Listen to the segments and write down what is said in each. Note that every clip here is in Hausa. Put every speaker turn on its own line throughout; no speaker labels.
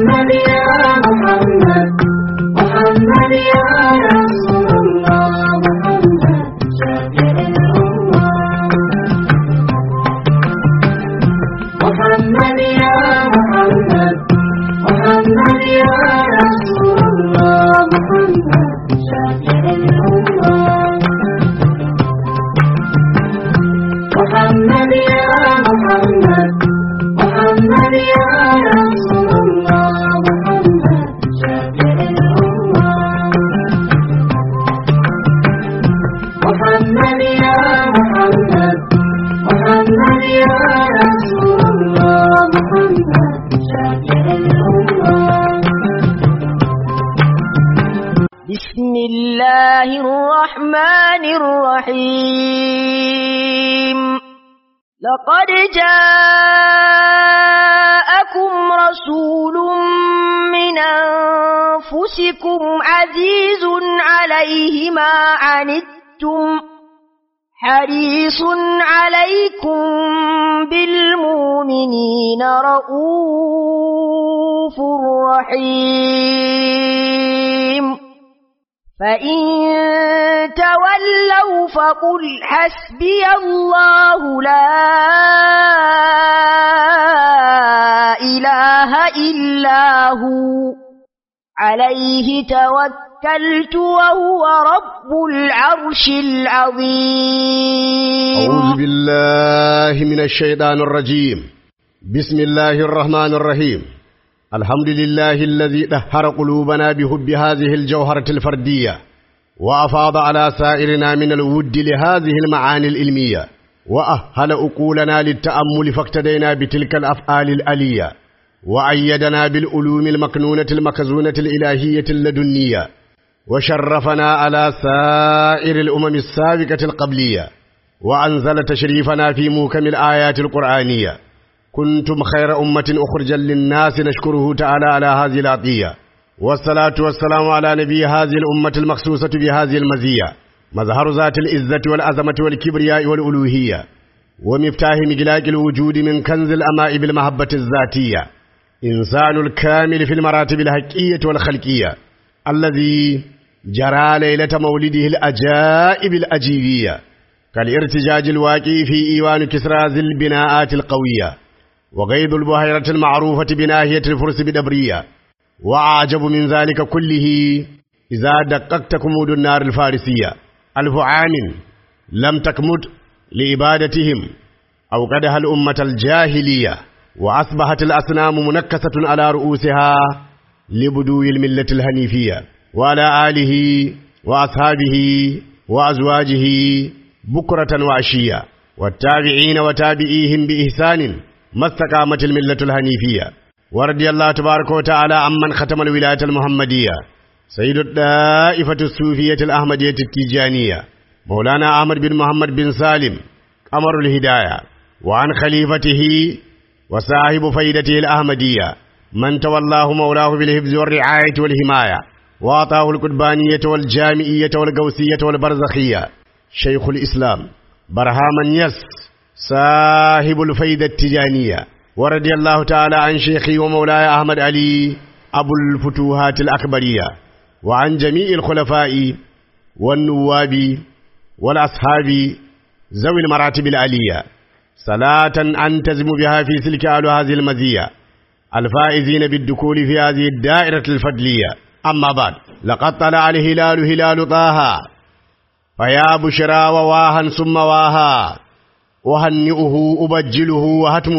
محمد يا محمد محمد يا رسول الله محمد شافع الأمة محمد يا محمد محمد يا رسول الله محمد شافع الأمة محمد يا محمد محمد يا رسول الله محمد شافع الأمة محمد يا محمد محمد يا رسول الله محمد شافع الأمة
بسم الله الرحمن الرحيم لقد جاءكم رسول من أنفسكم عزيز عليه ما عنتم حريص عليكم بالمؤمنين رؤوف رحيم فإن تولوا فقل حسبي الله لا إله إلا هو عليه توكلت وهو رب العرش العظيم
أعوذ بالله من الشيطان الرجيم بسم الله الرحمن الرحيم الحمد لله الذي دهر قلوبنا بحب هذه الجوهرة الفردية وأفاض على سائرنا من الود لهذه المعاني العلمية وأهل أقولنا للتأمل فاقتدينا بتلك الأفعال الألية وأيدنا بالعلوم المكنونة المخزونة الإلهية اللدنية وشرفنا على سائر الأمم السابقة القبلية وأنزل تشريفنا في موكم الآيات القرآنية كنتم خير أمة أخرجا للناس نشكره تعالى على هذه العطية والصلاة والسلام على نبي هذه الأمة المخصوصة بهذه المزية مظهر ذات العزة والعظمة والكبرياء والألوهية ومفتاح مجلاك الوجود من كنز الأماء بالمحبة الذاتية إنسان الكامل في المراتب الحقية والخلقية الذي جرى ليلة مولده الأجائب الأجيبية كالارتجاج الواقع في إيوان كسرى ذي البناءات القوية وغيض البحيرة المعروفة بناهية الفرس بدبرية وأعجب من ذلك كله إذا دققت كمود النار الفارسية ألف عام لم تكمد لإبادتهم أوقدها الأمة الجاهلية وأصبحت الأصنام منكسة على رؤوسها لبدو الملة الهنيفية وعلى آله وأصحابه وأزواجه بكرة وعشية والتابعين وتابعيهم بإحسان ما استقامت الملة الهنيفية ورضي الله تبارك وتعالى عمن ختم الولاية المحمدية سيد الدائفة الصوفية الأحمدية التيجانية مولانا أحمد بن محمد بن سالم قمر الهداية وعن خليفته وصاحب فيدته الأحمدية من تولاه مولاه بالحفظ والرعاية والحماية وأعطاه القربانية والجامعية والقوسية والبرزخية شيخ الإسلام برهام يس صاحب الفيدة التجانية ورضي الله تعالى عن شيخي ومولاي أحمد علي أبو الفتوحات الأكبرية وعن جميع الخلفاء والنواب والأصحاب ذوي المراتب العلية صلاة أنتزم بها في سلك أهل هذه المزية الفائزين بالدخول في هذه الدائرة الفضلية أما بعد لقد طلع الهلال هلال طه فيا بشرى وواها ثم واها أهنئه أبجله وهتم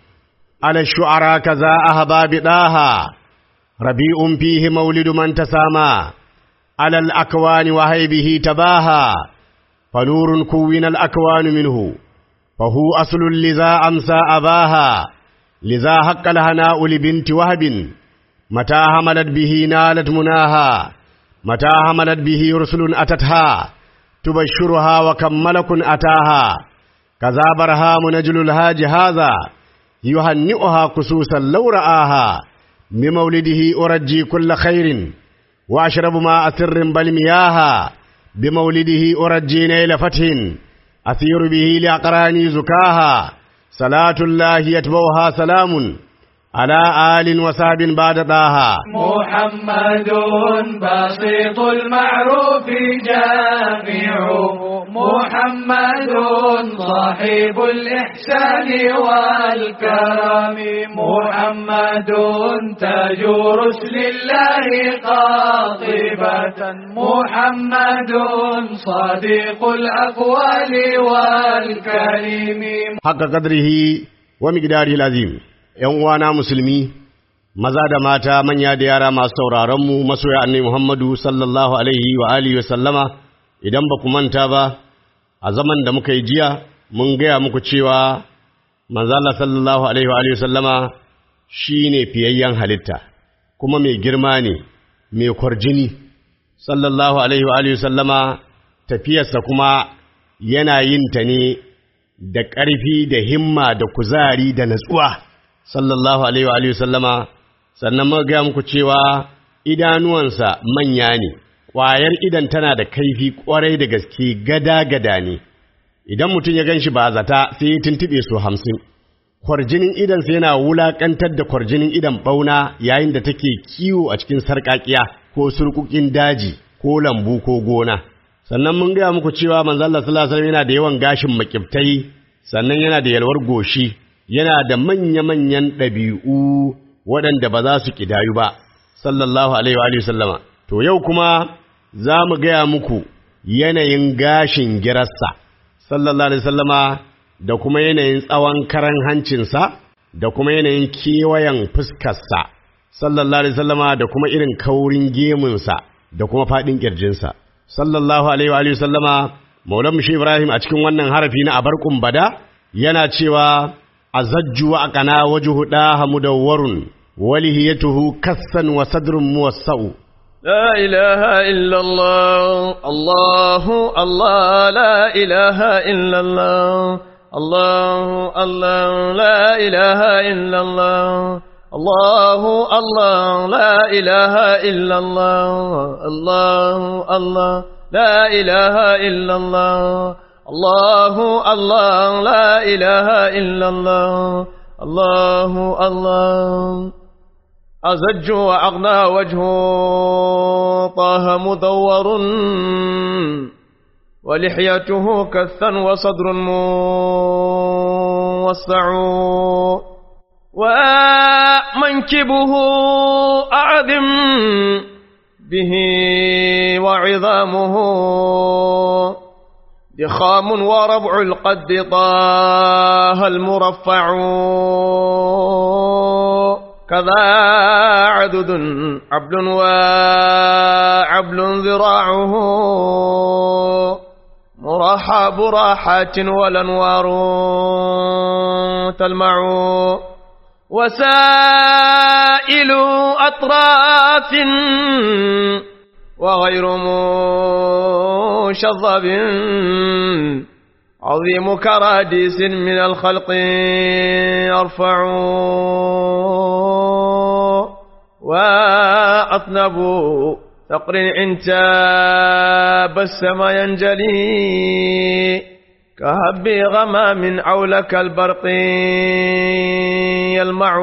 على الشعراء كذا أهباب طه ربيع فيه مولد من تسامى على الأكوان وهيبه تباها فنور كون الأكوان منه فهو أصل لذا أمسى أباها لذا حق الهناء لبنت وهب متى حملت به نالت مناها متى حملت به رسل أتتها تبشرها وكم ملك أتاها كذا برهام نجل الهاج هذا يهنئها خصوصا لو رآها بمولده أرجي كل خير وأشرب ماء سر بل مياها بمولده أرجي نيل فتح أثير به لأقراني زكاها صلاة الله يتبوها سلام على آل وصحب بعد طه
محمد بسيط المعروف جامع محمد صاحب الإحسان والكرم محمد تاج رسل الله قاطبة محمد صادق الأقوال والكلم
حق قدره ومقداره العظيم ‘yan uwana musulmi, maza da mata manya da yara masu sauraronmu masoya annai Muhammadu sallallahu Alaihi wa alihi wa sallama, idan ba ku manta ba, a zaman da muka yi jiya, mun gaya muku cewa manzala sallallahu Alaihi wa alihi wa sallama shi ne fiyayyen halitta, kuma mai girma ne, mai kwarjini, sallallahu Alaihi wa alihi wa sallama tafiyarsa kuma yana yin ta ne da ƙarfi da himma da kuzari da natsuwa. sallallahu alaihi wa alihi sallama sannan muka ga muku cewa idanuwansa manya ne ƙwayar idan tana da kaifi ƙwarai da gaske gada-gada ne idan mutum ya gan shi ba zata sai ya tuntuɓe su hamsin kwarjinin idansa yana wulaƙantar da kwarjinin idan ɓauna yayin da take kiwo a cikin sarƙaƙiya ko surƙuƙin daji ko lambu ko gona sannan mun gaya muku cewa manzo Allah sallallahu alaihi wasallam yana da yawan gashin makiftai sannan yana da yalwar goshi yana da manya-manyan ɗabi'u waɗanda ba za su ƙidayu ba, sallallahu Alaihi wa sallama. To, yau kuma za mu gaya muku yanayin gashin girarsa, sallallahu Alaihi sallama, da kuma yanayin tsawon karan hancinsa, da kuma yanayin kewayen fuskarsa, sallallahu Alaihi sallama, da kuma irin kaurin gemunsa, da kuma faɗin ƙirjinsa. Sallallahu Alaihi wa sallama, Maulan Mushi Ibrahim a cikin wannan harafi na abarkun bada, yana cewa أزج وأقنا وجه داه مدور ولهيته كسا وصدر موسع
لا إله إلا الله الله الله لا إله إلا الله الله الله لا إله إلا الله الله الله لا إله إلا الله الله الله لا إله إلا الله الله الله لا إله إلا الله الله الله أزج وأغنى وجه طه مدور ولحيته كثا وصدر موسع ومنكبه أعظم به وعظامه ضخام وربع القد طه المرفع كذا عدد عبل وعبل ذراعه مرحب راحات والانوار تلمع وسائل اطراف وغير مشظب عظيم كراديس من الخلق يرفع وأطنب ثقر عنتاب السما ينجلي كهب غمام عولك البرق يلمع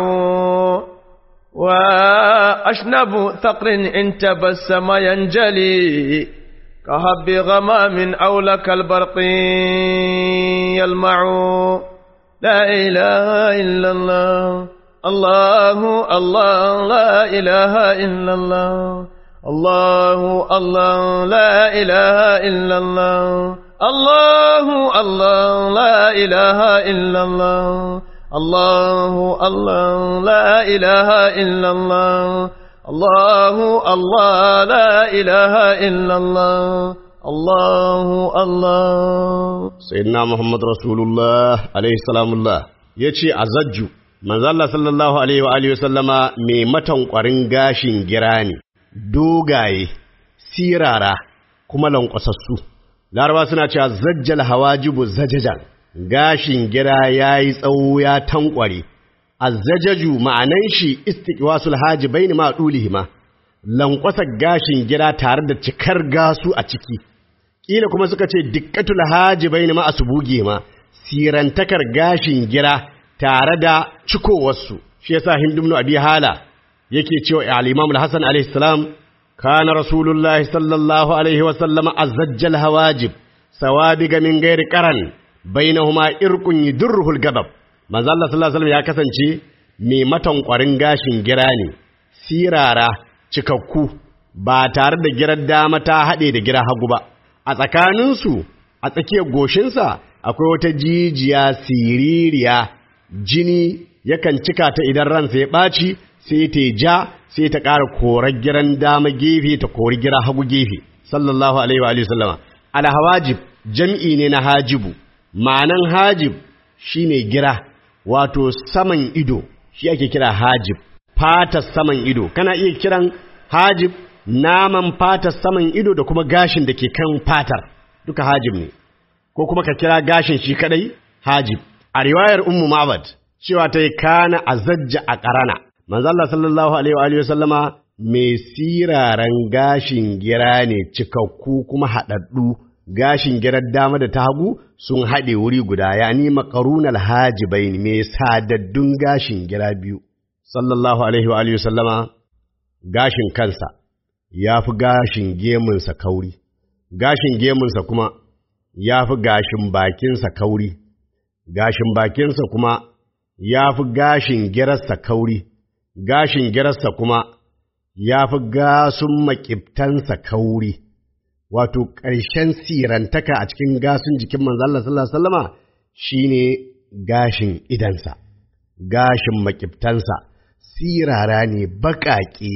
وأشنب ثقر إن تبسم ينجلي كهب غمام أولك البرق يلمع لا إله إلا الله الله الله لا إله إلا الله الله الله لا إله إلا الله الله الله لا إله إلا الله الله الله لا إله إلا الله الله الله لا إله إلا الله الله الله
sayyidina Muhammad Rasulullah alaihi salamullah yace azajju manzo Allah sallallahu alaihi wa alihi wasallama mai matan kwarin gashin gira ne dogaye sirara kuma lankwasassu laraba suna cewa zajjal hawajibu zajajan gashin gira yayi tsawo ya tankware azzajaju ma'anan shi istiqwasul hajibain ma dulihima lankwasar gashin gira tare da cikar gasu a ciki kila kuma suka ce dikkatul hajibain ma asbuge ma sirantakar gashin gira tare da cikowarsu shi yasa Hind ibn Abi Hala yake cewa al-Imam al-Hasan alayhi salam kana Rasulullah sallallahu alaihi wa sallama azzajjal hawajib sawabiga min ghairi qaran bainahuma irqun yudurruhu al-gadab manzo Allah sallallahu alaihi wasallam ya kasance mai matankwarin gashin gira ne sirara cikakku ba tare da girar dama ta haɗe da gira hagu ba a tsakaninsu a tsakiyar goshinsa akwai wata jijiya siririya jini yakan cika ta idan ransa ya ɓaci sai ta ja sai ta ƙara korar giran dama gefe ta kori gira hagu gefe sallallahu alaihi wa alihi sallama alhawajib jam'i ne na hajibu ma'anan hajib shine gira wato saman ido shi ake kira hajib fatar saman ido kana iya kiran hajib naman fatar saman ido da kuma gashin da ke kan fatar duka hajib ne ko kuma ka kira gashin shi kadai hajib a riwayar ummu ma'bad cewa ta yi kana azajja a karana manzo Allah sallallahu alaihi wa alihi wasallama mai siraran gashin gira ne cikakku kuma haɗaɗɗu gashin girar dama da ta hagu sun haɗe wuri guda yani makarunal hajibai mai sadaddun gashin gira biyu sallallahu alaihi wa alihi wasallama gashin kansa ya fi gashin gemunsa kauri gashin gemunsa kuma ya fi gashin bakinsa kauri gashin bakinsa kuma ya fi gashin girarsa kauri gashin girarsa kuma ya fi gasun makiftansa kauri wato ƙarshen sirantaka a cikin gasun jikin manzon Allah sallallahu alaihi wasallama shine gashin idansa gashin makiftansa sirara ne baƙaƙe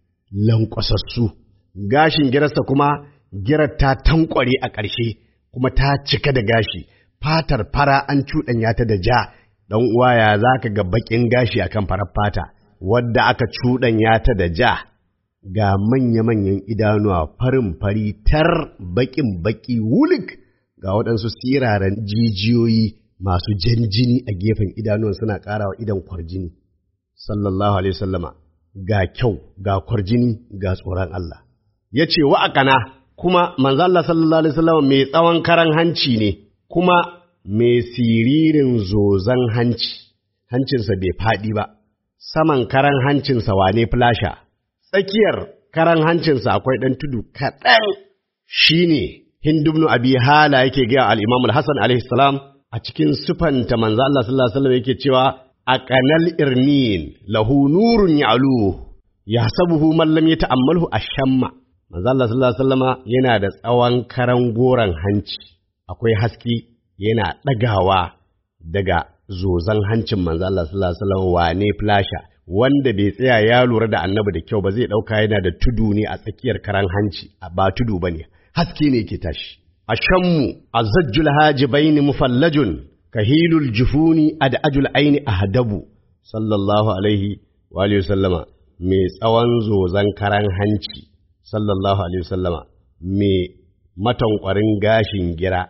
lankwasassu gashin girarsa kuma girar ta tankware a ƙarshe kuma ta cika da gashi fatar fara an cuɗanya ta da ja ɗan uwa ya za ka ga baƙin gashi akan farar fata wadda aka cuɗanya ta da ja ga manya-manyan idanuwa farin fari tar baƙin baƙi wulik ga waɗansu siraran jijiyoyi masu jan jini a gefen idanuwan suna ƙara wa idan kwarjini sallallahu alaihi sallama ga kyau ga kwarjini ga tsoron Allah ya ce wa'akana kuma manzo Allah sallallahu alaihi sallama mai tsawon karan hanci ne kuma mai siririn zozan hanci hancinsa bai faɗi ba saman karan hancinsa wane flasha tsakiyar karan hancinsa akwai ɗan tudu kaɗan shi ne hindubnu abi hala yake gaya al'imam al-hassan alaihi salam a cikin sufanta manzo Allah sallallahu alaihi wasallam yake cewa a kanal irnin lahu nurun ya'lu yahsabuhu man lam yata'ammalhu ashamma manzo Allah sallallahu alaihi wasallama yana da tsawon karan goran hanci akwai haske yana ɗagawa daga zozan hancin manzo Allah sallallahu alaihi wasallam wane flasha wanda bai tsaya ya lura da annabi da kyau ba zai ɗauka yana da tudu ne a tsakiyar karan hanci ba tudu ba ne haske ne ke tashi ashammu azajjul hajibaini mufallajun kahilul jufuni ad'ajul aini ahdabu sallallahu alaihi wa alihi sallama mai tsawon zozan karan hanci sallallahu alaihi sallama mai matankwarin gashin gira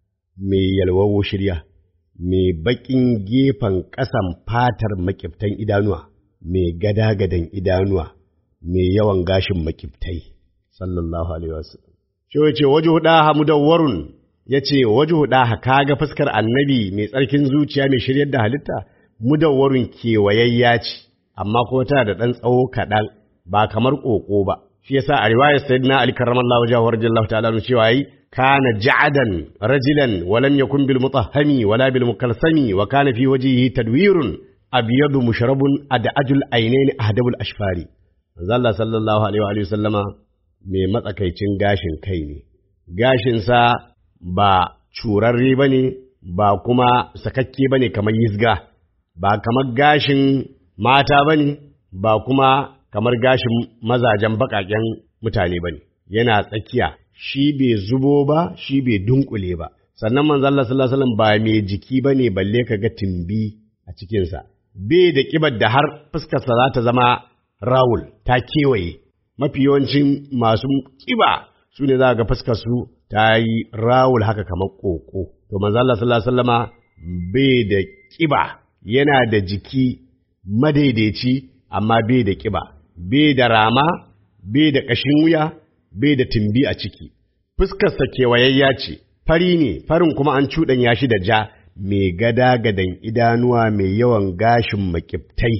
mai yalwawo shirya mai baƙin gefen ƙasan fatar makiftan idanuwa mai gada-gadan idanuwa mai yawan gashin makiftai sallallahu alaihi wasallam shi yace wajhu daha mudawwarun yace wajhu daha kaga fuskar annabi mai tsarkin zuciya mai shiryar da halitta mudawwarun kewayayya ce amma ko tana da dan tsawo kaɗan ba kamar ƙoƙo ba shi yasa a riwayar sayyidina ali karramallahu wajhahu radiyallahu ta'ala anhu cewa yi kana ja'adan rajulan wa lam yakun bil mutahhami wala bil mukalsami wa kana fi wajhihi tadwirun abyadu mushrabun ad'ajul aynaini ahdabul ashfari manzo Allah sallallahu alaihi wa sallama mai matsakaicin gashin kai ne gashinsa ba curarre ba ne ba kuma sakakke ba ne kamar yizga ba kamar gashin mata ba ne ba kuma kamar gashin mazajen baƙaƙen mutane ba ne yana tsakiya shi bai zubo ba shi bai dunkule ba sannan manzo Allah sallallahu alaihi wasallam ba mai jiki ba ne balle ka ga timbi a cikinsa bai da kibar da har fuskarsa za ta zama rawul ta kewaye mafi yawancin masu kiba su ne za ga fuskar su ta yi rawul haka kamar koko to manzo Allah sallallahu alaihi wasallama bai da kiba yana da jiki madaidaici amma bai da kiba bai da rama bai da kashin wuya bai da timbi a ciki fuskarsa kewayayya ce fari ne farin kuma an cuɗanya shi da ja mai gada gadan idanuwa mai yawan gashin makiftai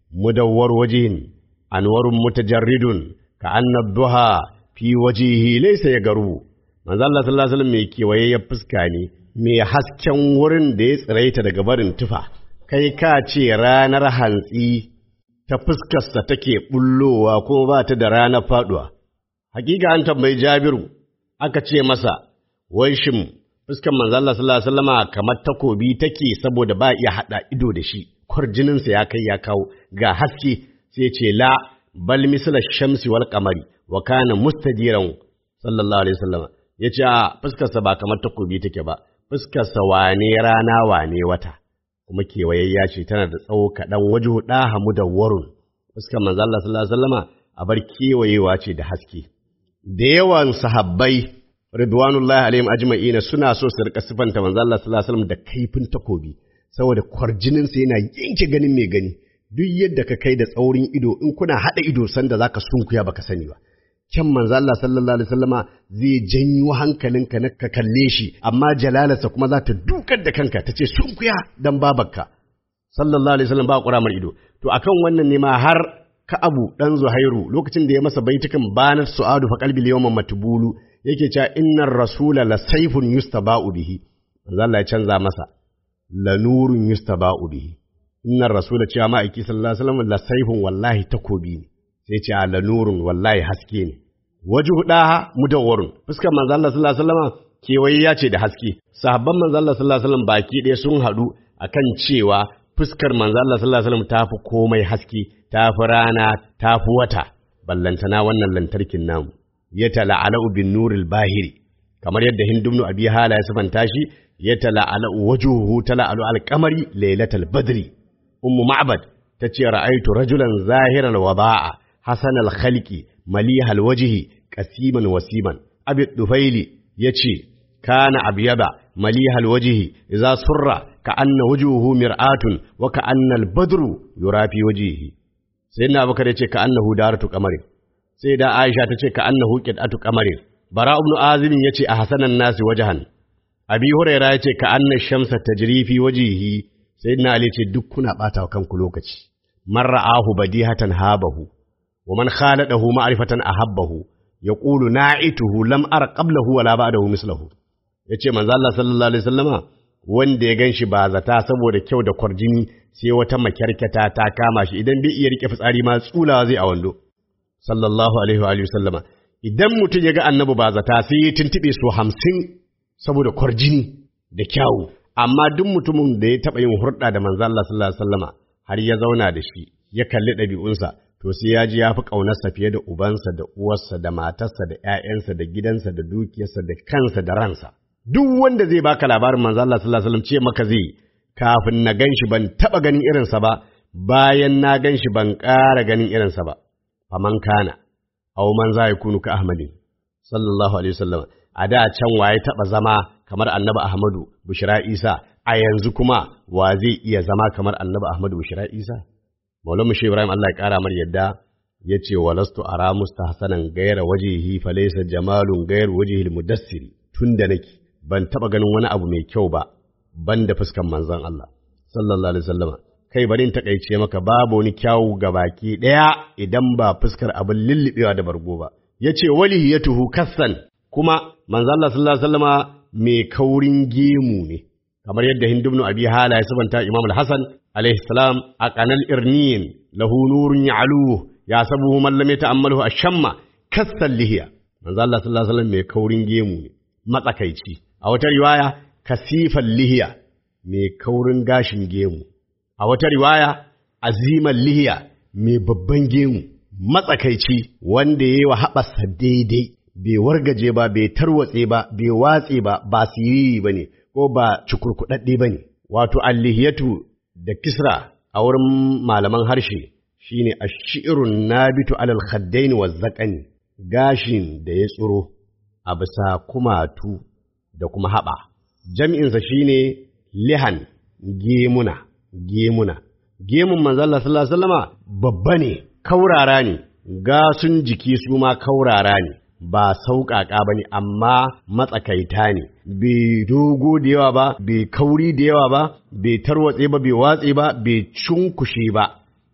mudawwar wajhin anwarun mutajarridun ka anna duha fi wajhihi laysa yagaru manzo Allah sallallahu alaihi wasallam mai kewayayyar fuska ne mai hasken wurin da ya tsiraita daga barin tufa kai ka ce ranar hantsi ta fuskarsa take bullowa ko ba ta da ranar faduwa hakika an tambayi Jabiru aka ce masa wai shin fuskar manzo Allah sallallahu alaihi wasallama kamar takobi take saboda ba iya hada ido da shi kwarjininsa ya kai ya kawo ga haske sai ce la bal misla shamsi wal qamari wa kana mustadiran sallallahu alaihi wasallama yace a fuskarsa ba kamar takobi take ba fuskarsa wane rana wane wata kuma kewayayya ce tana da tsawo kaɗan waje huɗa hamu da warun fuskar manzo Allah sallallahu alaihi wasallama a bar kewayewa ce da haske da yawan sahabbai ridwanullahi alaihim ajma'ina suna so su rika sifanta manzo Allah sallallahu alaihi wasallam da kaifin takobi saboda kwarjinin sa yana yanke ganin mai gani duk yadda ka kai da tsaurin ido in kuna hada ido sanda zaka sunkuya baka sani ba kyan manzo Allah sallallahu alaihi wasallama zai janyo hankalinka na ka kalle shi amma jalalarsa kuma za ta dukar da kanka ta ce sunkuya dan babarka sallallahu alaihi wasallam ba kuramar ido to akan wannan ne ma har Ka'abu dan Zuhairu lokacin da ya masa baitukan banar su'adu fa qalbi yawman matbulu yake cewa innar rasula la sayfun yustaba'u bihi manzo Allah ya canza masa la nurun yustaba'u bihi innar rasula cewa ma'aiki sallallahu alaihi wasallam la sayfun wallahi takobi ne sai ce la nurun wallahi haske ne waje hudaha mudawwarun fuskar manzo Allah sallallahu alaihi wasallam kewaye ya ce da haske sahabban manzo Allah sallallahu alaihi wasallam baki ɗaya sun haɗu akan cewa fuskar manzo Allah sallallahu alaihi wasallam tafi komai haske tafi rana tafi wata ballantana wannan lantarkin namu ya tala'alu bin nuril bahiri kamar yadda hindumnu abi hala ya sifanta shi ya tala'alu wajuhu tala'alu alqamari lailatal badri ummu ma'bad tace ra'aitu rajulan zahiral wada'a hasanal khalqi malihal wajhi qasiman wasiman abi dufaili yace kana abyada malihal wajhi idza surra ka anna wujuhu mir'atun wa ka anna al-badru yura fi wajhihi sayyidina abubakar yace ka annahu daratu qamarin sai da aisha tace ka annahu qid'atu qamarin bara ibn azim yace a hasanan nasi wajhan abi huraira yace ka anna shamsa tajri fi wajhihi sayyidina ali yace duk kuna bata kanku lokaci man ra'ahu badihatan habahu wa man khaladahu ma'rifatan ahabbahu yaqulu na'ituhu lam ara qablahu wala ba'dahu mislahu yace manzo Allah sallallahu alaihi wasallama wanda ya ganshi ba zata saboda kyau da kwarjini sai wata makyarkata ta kama shi idan bai iya rike fitsari ma tsulawa zai a wando sallallahu alaihi wa alihi wasallama idan mutum ya ga annabi ba zata sai ya tuntube su hamsin saboda kwarjini da kyawu amma duk mutumin da ya taɓa yin hurɗa da manzo Allah sallallahu alaihi wasallama har ya zauna da shi ya kalli ɗabi'unsa to sai ya ji ya fi ƙaunarsa fiye da ubansa da uwarsa da matarsa da ‘ya'yansa da gidansa da dukiyarsa da kansa da ransa. Duk wanda zai baka labarin manzo Allah sallallahu alaihi wasallam ce maka zai kafin na gan shi ban taɓa ganin irinsa ba bayan na gan shi ban ƙara ganin irinsa ba. Faman kana, aw man za kunu ka Ahmadin sallallahu alaihi wasallam a da can waye taɓa zama kamar annabi Ahmadu Bushra Isa a yanzu kuma wa zai iya zama kamar annabi Ahmadu Bushra Isa? Maulamu Shi Ibrahim Allah ya ƙara mar yadda ya ce walastu ara mustahsanan gaira wajihi falaysa jamalun gair wajihil mudassiri tun da nake ban taba ganin wani abu mai kyau ba ban da fuskan manzon Allah sallallahu alaihi wasallama kai bari in takaice maka babu wani kyawu ga baki daya idan ba fuskar abin lullubewa da bargo ba yace walihiyatuhu kassan kuma manzon Allah sallallahu alaihi wasallama mai kaurin gemu ne kamar yadda hindubnu abi hala ya sabanta imam al-hasan alaihi salam a kanal irniyin lahu nurun ya'luhu ya sabuhu man lam yata'ammalahu ashamma kassan lihiya manzo Allah sallallahu alaihi wasallam mai kaurin gemu ne matsakaici a wata riwaya kasifan lihiya mai kaurin gashin gemu a wata riwaya aziman lihiya mai babban gemu matsakaici wanda yayi wa haɓasa daidai bai wargaje ba bai tarwatse ba bai watse ba ba siriri bane ko ba cukurkuɗaɗɗe ba ne, wato allihiyatu da kisra a wurin malaman harshe shi ne a shi'irun nabitu alal khaddaini wa zaƙani gashin da ya tsiro a bisa kumatu da kuma haɓa. Jam'insa shi ne lihan gemuna, gemuna. Gemun manzala sallallahu Alaihi babba ne, kaurara ne, gasun jiki su ma kaurara ne. ba sauƙaƙa ba ne, amma matsakaita ne, bai dogo da yawa ba, bai kauri da yawa ba, bai tarwatse ba, bai watse ba, bai cunkushe ba,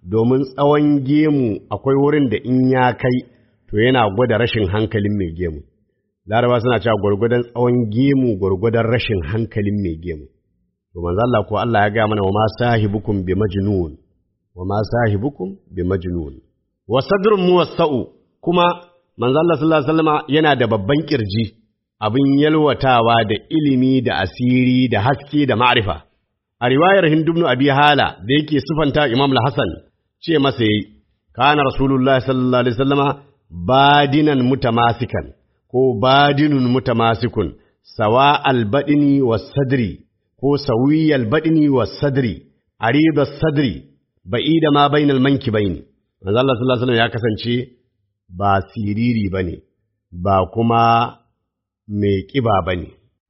domin tsawon gemu akwai wurin da in ya kai to yana gwada rashin hankalin mai gemu laraba suna cewa gwargwadon tsawon gemu gwargwadon rashin hankalin mai gemu to manzo Allah ko Allah ya gaya mana wa ma sahibukum bi majnun wa ma sahibukum bi majnun wa sadrun muwassa'u kuma manzo Allah sallallahu alaihi wasallama yana da babban kirji abin yalwatawa da ilimi da asiri da haske da ma'rifa a riwayar Hind ibn Abi Hala da yake sifanta Imam al-Hasan ce masa yayi kana rasulullahi sallallahu alaihi wasallama badinan mutamasikan ko badinun mutamasikun sawa al-badini was-sadri ko sawiyal badini was-sadri arida sadri ba'ida ma bainal mankibaini manzo Allah sallallahu alaihi wasallam ya kasance ba siriri bane ba kuma mai kiba bane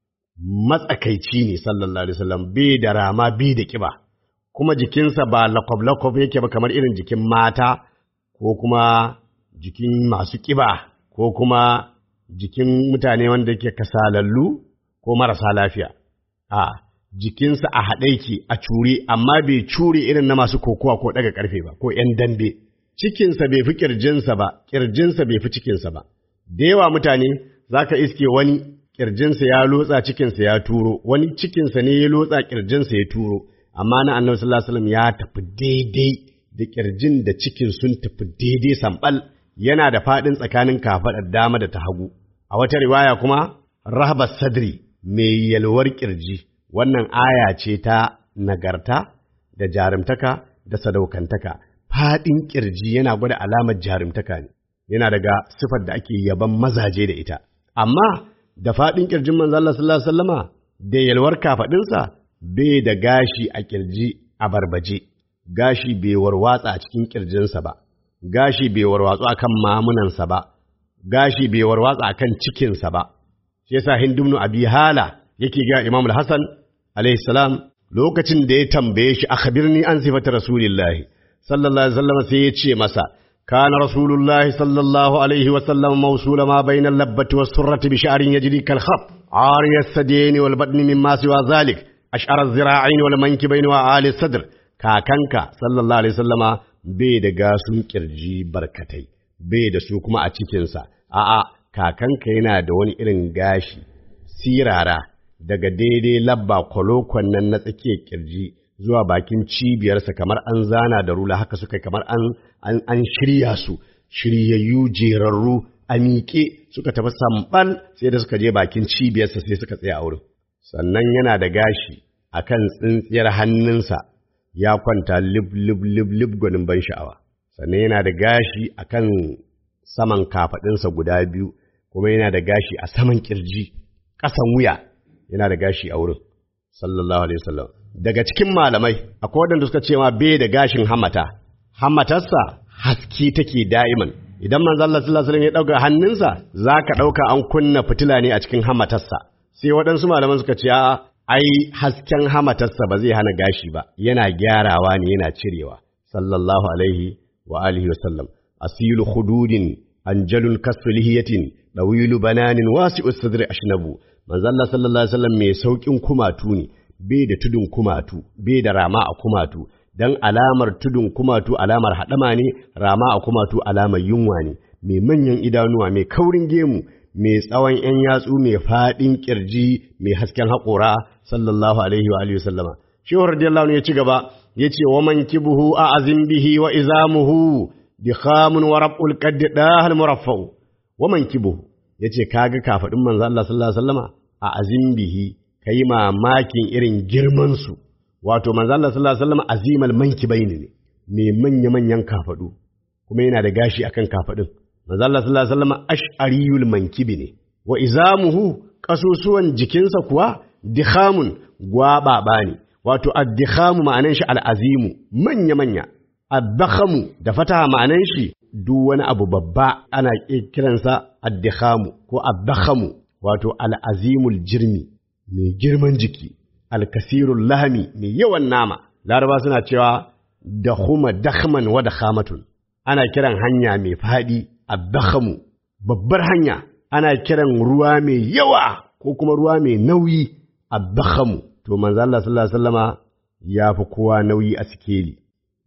matsakaici ne sallallahu alaihi wasallam bai da rama bai da kiba kuma jikinsa ba lakwab-lakwab yake ba kamar irin jikin mata ko kuma jikin masu kiba ko kuma jikin mutane wanda yake kasalallu ko marasa lafiya a jikinsa a haɗe yake a cure amma bai cure irin na masu kokowa ko ɗaga ƙarfe ba ko ‘yan dambe cikinsa bai fi ƙirjinsa ba ƙirjinsa bai fi cikinsa ba da yawa mutane za ka iske wani ƙirjinsa ya lotsa cikinsa ya turo wani cikinsa ne ya lotsa ƙirjinsa ya turo amma na annabi sallallahu alaihi wasallam ya tafi daidai da ƙirjin da cikin sun tafi daidai sambal yana da faɗin tsakanin kafaɗar dama da ta hagu a wata riwaya kuma rahaba sadri mai yalwar ƙirji wannan aya ce ta nagarta da jarumtaka da sadaukantaka faɗin ƙirji yana gwada alamar jarumtaka ne yana daga sifar da ake yaban mazaje da ita amma da faɗin ƙirjin manzo Allah sallallahu alaihi wasallama da yalwar kafaɗinsa bai da gashi a ƙirji a barbaje gashi bai warwatsa a cikin ƙirjinsa ba gashi bai warwatsu akan mamunansa ba gashi bai warwatsa akan cikinsa ba shi yasa hindumnu abi hala yake ga imam al-hasan alayhi salam lokacin da ya tambaye shi akhbirni an sifata rasulillahi sallallahu alaihi wasallam sai ya ce masa kana rasulullahi sallallahu alaihi wasallam mawsula ma bayna al-labbati was-surrati bi sha'rin yajri kal khab ariya as-sadini wal badni mimma siwa zalik ash'ara az-zira'ain wal mankibain wa ali sadr kakanka sallallahu alaihi wasallama bai da gasun kirji barkatai bai da su kuma a cikinsa a'a kakanka yana da wani irin gashi sirara daga daidai labba kwalokon nan na tsakiyar kirji zuwa bakin cibiyarsa kamar an zana da rula haka suka kamar an, an, an shirya su shiryayyu jerarru a miƙe suka tafi sambal sai da suka je bakin cibiyarsa sai suka tsaya a wurin sannan yana da gashi akan tsintsiyar hannunsa ya kwanta lib lib lib lib gwanin ban sha'awa sannan yana da gashi akan saman kafaɗinsa guda biyu kuma yana da gashi a saman kirji ƙasan wuya yana da gashi a wurin sallallahu alaihi wasallam daga cikin malamai akwai waɗanda suka ce ma bai da gashin hamata hamatarsa haske take da'iman idan manzo Allah sallallahu alaihi wasallam ya dauka hannunsa zaka dauka an kunna fitila ne a cikin hamatarsa sai waɗansu malaman suka ce a'a ai hasken hamatarsa ba zai hana gashi ba yana gyarawa ne yana cirewa sallallahu alaihi wa alihi wasallam asilu khududin anjalun kasfu lihiyatin dawilu bananin wasi'u sadri ashnabu manzo Allah sallallahu alaihi wasallam mai saukin kumatu ne bai da tudun kumatu bai da rama a kumatu dan alamar tudun kumatu alamar hadama ne rama a kumatu alamar yunwa ne mai manyan idanuwa mai kaurin gemu mai tsawon ‘yan yatsu mai faɗin ƙirji mai hasken haƙora sallallahu alaihi wa alihi sallama. Shehu radiyallahu ya ci gaba ya ce wa man kibuhu a azin bihi wa izamuhu bi khamun wa rab'ul qaddi dahal muraffa'u wa man kibuhu ya ce kaga kafaɗin manzo Allah sallallahu alaihi wasallama a azin bihi kai mamakin irin girman su wato manzo Allah sallallahu alaihi wasallama azimal mankibaini ne mai manya manyan kafaɗu kuma yana da gashi akan kafaɗin manzo Allah sallallahu alaihi wasallam ash'ariyul mankibi ne wa izamuhu kasusuwan jikinsa kuwa dikhamun gwababa ne wato ad-dikhamu ma'anan shi al-azimu manya manya ad-dakhamu da fataha ma'anan shi duk wani abu babba ana kiransa ad-dikhamu ko ad-dakhamu wato al-azimul jirmi mai girman jiki al-kasirul lahmi mai yawan nama laraba suna cewa dakhuma dakhman wa dakhamatun ana kiran hanya mai fadi addakhamu babbar hanya ana kiran ruwa mai yawa ko kuma ruwa mai nauyi addakhamu to manzo Allah sallallahu alaihi wasallama ya fi kowa nauyi a sikeli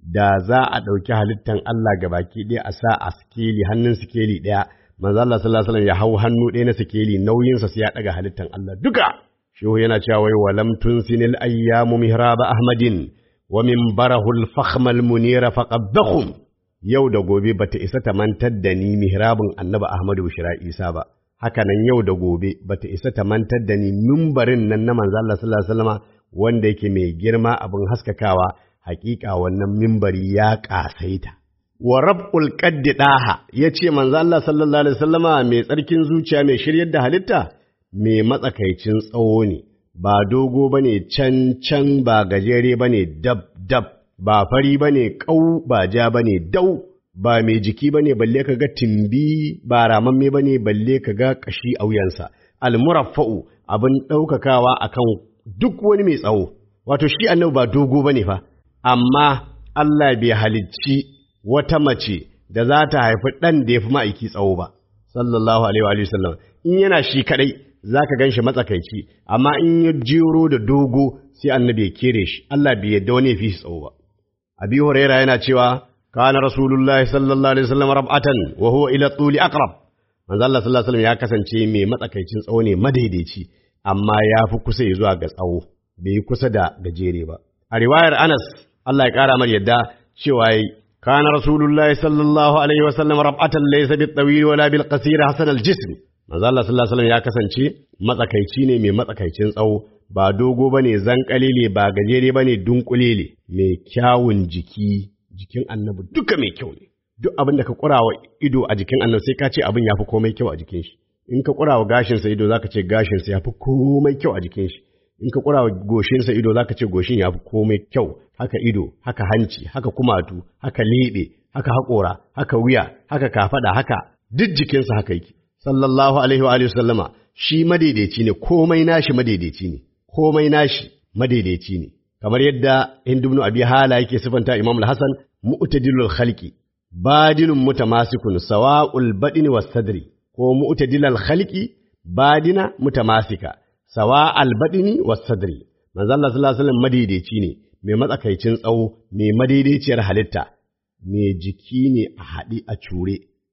da za a ɗauki halittan Allah ga baki ɗaya a sa a sikeli hannun sikeli ɗaya manzo Allah sallallahu alaihi wasallam ya hau hannu ɗaya na sikeli nauyinsa sai ya ɗaga halittan Allah duka shehu yana cewa wai walam tunsinil ayyamu mihraba ahmadin wa min barahul fakhmal munira faqabbahum yau da gobe bata isa ta mantar da ni mihrabin annabi Ahmadu Bishira Isa ba haka nan yau da gobe bata isa ta mantar da ni mimbarin nan na manzo Allah sallallahu alaihi wasallam wanda yake mai girma abin haskakawa hakika wannan mimbari ya kasaita wa rab'ul qaddi daha yace manzo Allah sallallahu alaihi wasallama mai tsarkin zuciya mai shiryar da halitta mai matsakaicin tsawo ne ba dogo bane can can ba gajere bane dab dab ba fari bane kau ba ja bane dau ba mai jiki bane balle kaga timbi ba ramamme bane balle kaga kashi a wuyansa almuraffa'u abin daukakawa akan duk wani mai tsawo wato shi annabi ba dogo bane fa amma Allah bai halicci wata mace da za ta haifi ɗan da ya fi ma'aiki tsawo ba, sallallahu Alaihi wa sallam. In yana shi kaɗai za ka gan shi matsakaici, amma in ya jero da dogo sai annabi ya kere shi, Allah bai yadda wani ya fi shi tsawo ba. Abi Huraira yana cewa, kana Rasulullahi sallallahu Alaihi wasallam rab'atan wa huwa ila tsuli aqrab. Manzo Allah sallallahu Alaihi ya kasance mai matsakaicin tsawo ne madaidaici, amma ya fi kusa ya zuwa ga tsawo, bai yi kusa da gajere ba. A riwayar Anas, Allah ya ƙara mar yadda cewa كان رسول الله صلى الله عليه وسلم ربعة ليس بالطويل ولا بالقصير حسن الجسم manzo Allah sallallahu alaihi wasallam ya kasance matsakaici ne mai matsakaicin tsawo ba dogo bane zankalele ba gajere bane dunkulele mai kyawun jiki jikin annabi duka mai kyau ne duk abin da ka kurawa ido a jikin annabi sai ka ce abin yafi komai kyau a jikin shi in ka kurawa gashin sa ido zaka ce gashin sa yafi komai kyau a jikin shi in ka kura goshin sa ido zaka ce goshin ya fi komai kyau haka ido haka hanci haka kumatu haka lebe haka haƙora haka wuya haka kafada haka duk jikinsa haka yake sallallahu alaihi wa alihi sallama shi madaidaici ne komai nashi madaidaici ne komai nashi madaidaici ne kamar yadda Hind ibn Abi Hala yake sifanta Imam al-Hasan mu'tadilul khalqi badinun mutamasikun sawa'ul badini was sadri ko mu'tadilal khalqi badina mutamasika sawa albadini was sadri manzo Allah sallallahu alaihi wasallam madaidaici ne mai matsakaicin tsawo mai madaidaiciyar halitta mai jiki ne a haɗi a cure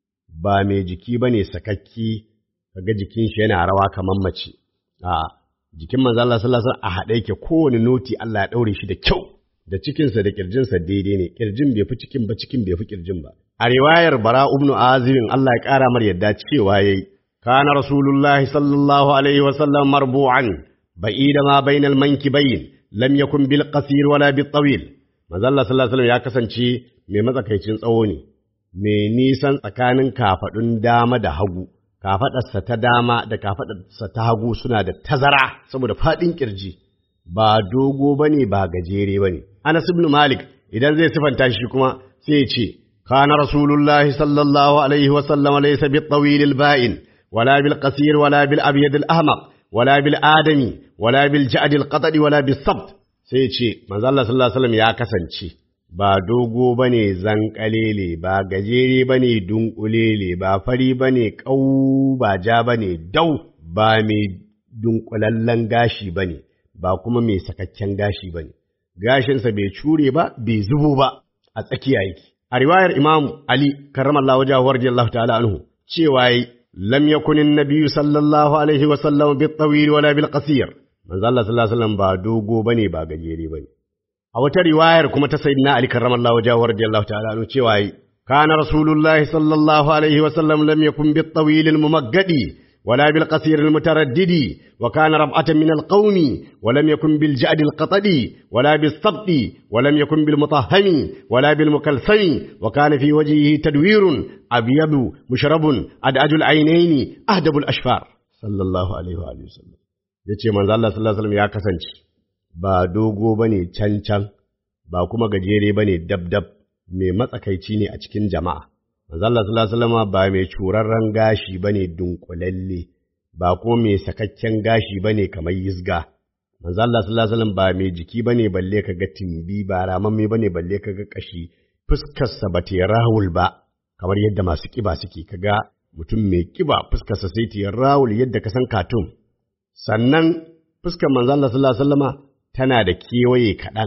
ba mai jiki bane sakakki kaga jikin shi yana rawa kamar mace a jikin manzo Allah sallallahu alaihi wasallam a haɗe yake kowane noti Allah ya daure shi da kyau da cikinsa da kirjinsa daidai ne kirjin bai fi cikin ba cikin bai fi kirjin ba a riwayar bara ibn azibin Allah ya ƙara mar yadda cewa yayi كان رسول الله صلى الله عليه وسلم مربوعا بعيد ما بين المنكبين لم يكن بالقصير ولا بالطويل manzo Allah sallallahu alaihi wasallam ya kasance mai matsakaicin tsawo ne mai nisan tsakanin kafadun dama da hagu kafadarsa ta dama da kafadarsa ta hagu suna da tazara saboda fadin kirji ba dogo bane ba gajere bane Anas ibn Malik idan zai sifanta shi kuma sai ya ce kana rasulullahi sallallahu alaihi wasallam laysa bit-tawil al-ba'in ولا بالقصير ولا بالأبيض الأحمق ولا بالآدمي ولا بالجعد القطري ولا بالصبت sai ce manzo Allah sallallahu alaihi wasallam ya kasance ba dogo bane zankalele ba gajere bane dunkulele ba fari bane kau ba ja bane dau ba mai dunkulallen gashi bane ba kuma mai sakakken gashi bane gashinsa bai cure ba bai zubo ba a tsakiya yake a riwayar Imam Ali karramallahu wajhahu radiyallahu ta'ala anhu cewa لم يكن النبي صلى الله عليه وسلم بالطويل ولا بالقصير من الله صلى الله عليه وسلم با دوغو بني با gajere bane a wata riwayar kuma ta sayyidina Ali karramallahu wajhahu radiyallahu ta'ala anhu cewa kana rasulullahi sallallahu alaihi wasallam lam yakun bit-tawil al-mumaggadi ولا بالقصير المتردد وكان ربعة من القوم ولم يكن بالجعد القطدي ولا بالصبط ولم يكن بالمطهم ولا بالمكلثم وكان في وجهه تدوير أبيض مشرب أدعج العينين أهدب الأشفار صلى الله عليه وآله وسلم yace manzo Allah sallallahu alaihi wasallam ya kasance ba dogo bane can can ba kuma gajere bane dab dab mai matsakaici ne a cikin jama'a manzo Allah sallallahu alaihi wasallam ba mai curarren gashi bane dunkulalle ba ko mai sakakken gashi bane kamar yizga manzo Allah sallallahu alaihi wasallam ba mai jiki bane balle kaga timbi ba ramamme bane balle kaga kashi fuskar sa ba ta rawul ba kamar yadda masu kiba suke kaga mutum mai kiba fuskar sa sai ta rawul yadda ka san katun sannan fuskar manzo Allah sallallahu alaihi wasallama tana da kewaye kaɗan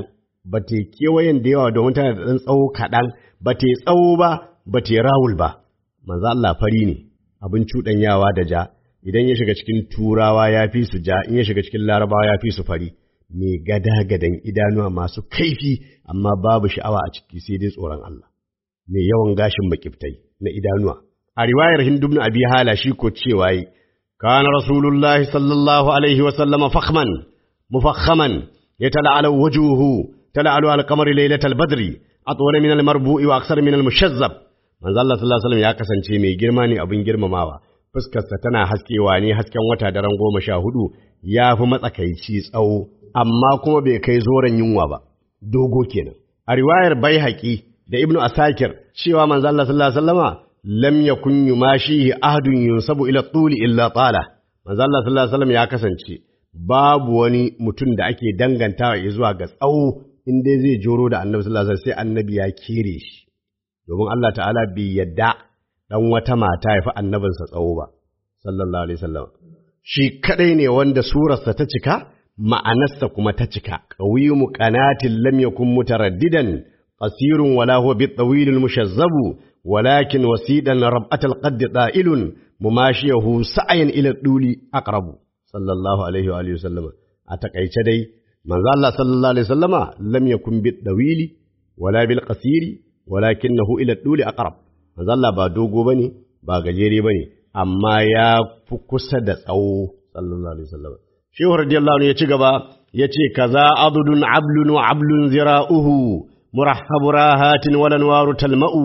ba ta kewayen da yawa domin tana da ɗan tsawo kaɗan ba ta tsawo ba ba ta rawul ba manzo Allah fari ne abin cuɗanyawa da ja idan ya shiga cikin turawa ya fi su ja in ya shiga cikin larabawa ya fi su fari mai gada-gadan idanuwa masu kaifi amma babu sha'awa a ciki sai dai tsoron Allah mai yawan gashin makiftai na idanuwa a riwayar Hindu ibn Abi Hala shi ko cewa yi kana rasulullahi sallallahu alaihi wa sallama fakhman mufakhaman yatala'alu wujuhu tala'alu al-qamari laylatal badri atwal min al-marbu'i wa aksar min al-mushazzab manzo Allah sallallahu alaihi wasallam ya kasance mai girma ne abin girmamawa fuskarsa tana haskewa ne hasken wata daren goma sha hudu ya fi matsakaici tsawo amma kuma bai kai zoren yunwa ba dogo kenan a riwayar baihaqi da ibnu asakir cewa manzo Allah sallallahu alaihi wasallama lam yakun yumashihi ahadun yunsabu ila tuli illa tala manzo Allah sallallahu alaihi wasallam ya kasance babu wani mutum da ake dangantawa zuwa ga tsawo in dai zai joro da annabi sallallahu alaihi wasallam sai annabi ya kere shi domin Allah ta'ala bai yadda dan wata mata ya fi annabinsa tsawo ba sallallahu alaihi wasallam shi kadai ne wanda surarsa ta cika ma'anarsa kuma ta cika qawiyu qanatin lam yakun mutaraddidan qasirun wala huwa bit-tawil al-mushazzabu walakin wasidan rab'at al-qadd da'ilun mumashiyahu sa'yan ila duli aqrabu sallallahu alaihi wa alihi wasallam a takaice dai manzo Allah sallallahu alaihi wasallama lam yakun bit-tawili wala bil-qasiri walakinahu ila duli aqrab manzo Allah ba dogo bane ba gajere bane amma ya fi kusa da tsawo sallallahu alaihi wasallam shehu radiyallahu anhu ya ci gaba yace kaza adudun ablun wa ablun zira'uhu murahhabu rahatin wal anwaru talma'u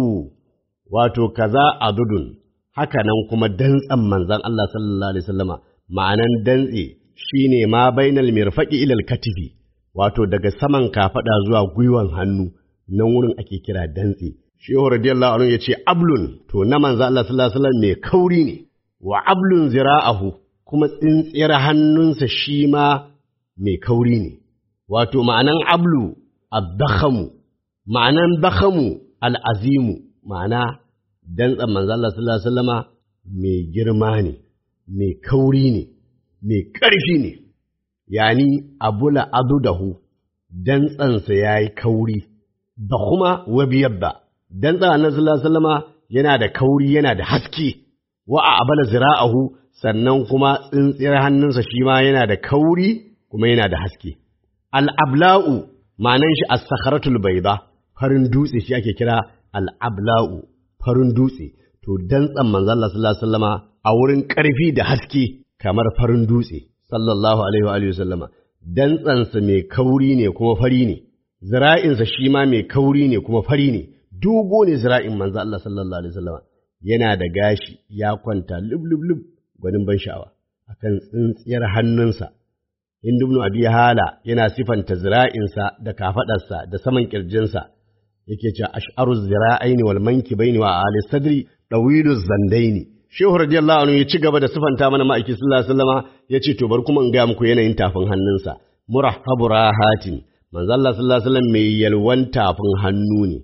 wato kaza adudun haka nan kuma dantsan manzon Allah sallallahu alaihi wasallama ma'anan dantse shine ma bainal mirfaqi ila al-katifi wato daga saman kafada zuwa gwiwan hannu nan wurin ake kira dantse shehu radiyallahu anhu yace ablun to na manzo Allah sallallahu alaihi wasallam mai kauri ne wa ablun zira'ahu kuma tsintsiyar hannunsa shi ma mai kauri ne wato ma'anan ablu ad-dakhamu ma'anan dakhamu al-azimu ma'ana dantsan manzo Allah sallallahu alaihi wasallama mai girma ne mai kauri ne mai ƙarfi ne yani abula adudahu dantsansa yayi kauri da kuma wabiyabba dan tsara annabi sallallahu alaihi wasallama yana da kauri yana da haske wa a abala zira'ahu sannan kuma tsintsiyar hannunsa shi ma yana da kauri kuma yana da haske al-abla'u ma'anan shi as-sakharatul bayda farin dutse shi ake kira al-abla'u farin dutse to dantsan manzon Allah sallallahu alaihi wasallama a wurin ƙarfi da haske kamar farin dutse sallallahu alaihi wa alihi wasallama dantsansa mai kauri ne kuma fari ne zira'insa shi ma mai kauri ne kuma fari ne dogo ne zira'in manzo Allah sallallahu alaihi wasallam yana da gashi ya kwanta lub lub lub gwanin ban sha'awa akan tsintsiyar hannunsa Hindu ibn Abi Hala yana sifanta zira'insa da kafadarsa da saman kirjinsa yake cewa ash'aru zira'aini wal mankibaini wa ali sadri dawilu zandaini Shehu radiyallahu anhu ya ci gaba da sifanta mana ma'aiki sallallahu alaihi wasallama yace to bar kuma in ga muku yanayin tafin hannunsa murahhabu rahatin manzo Allah sallallahu alaihi wasallam mai yalwan tafin hannu ne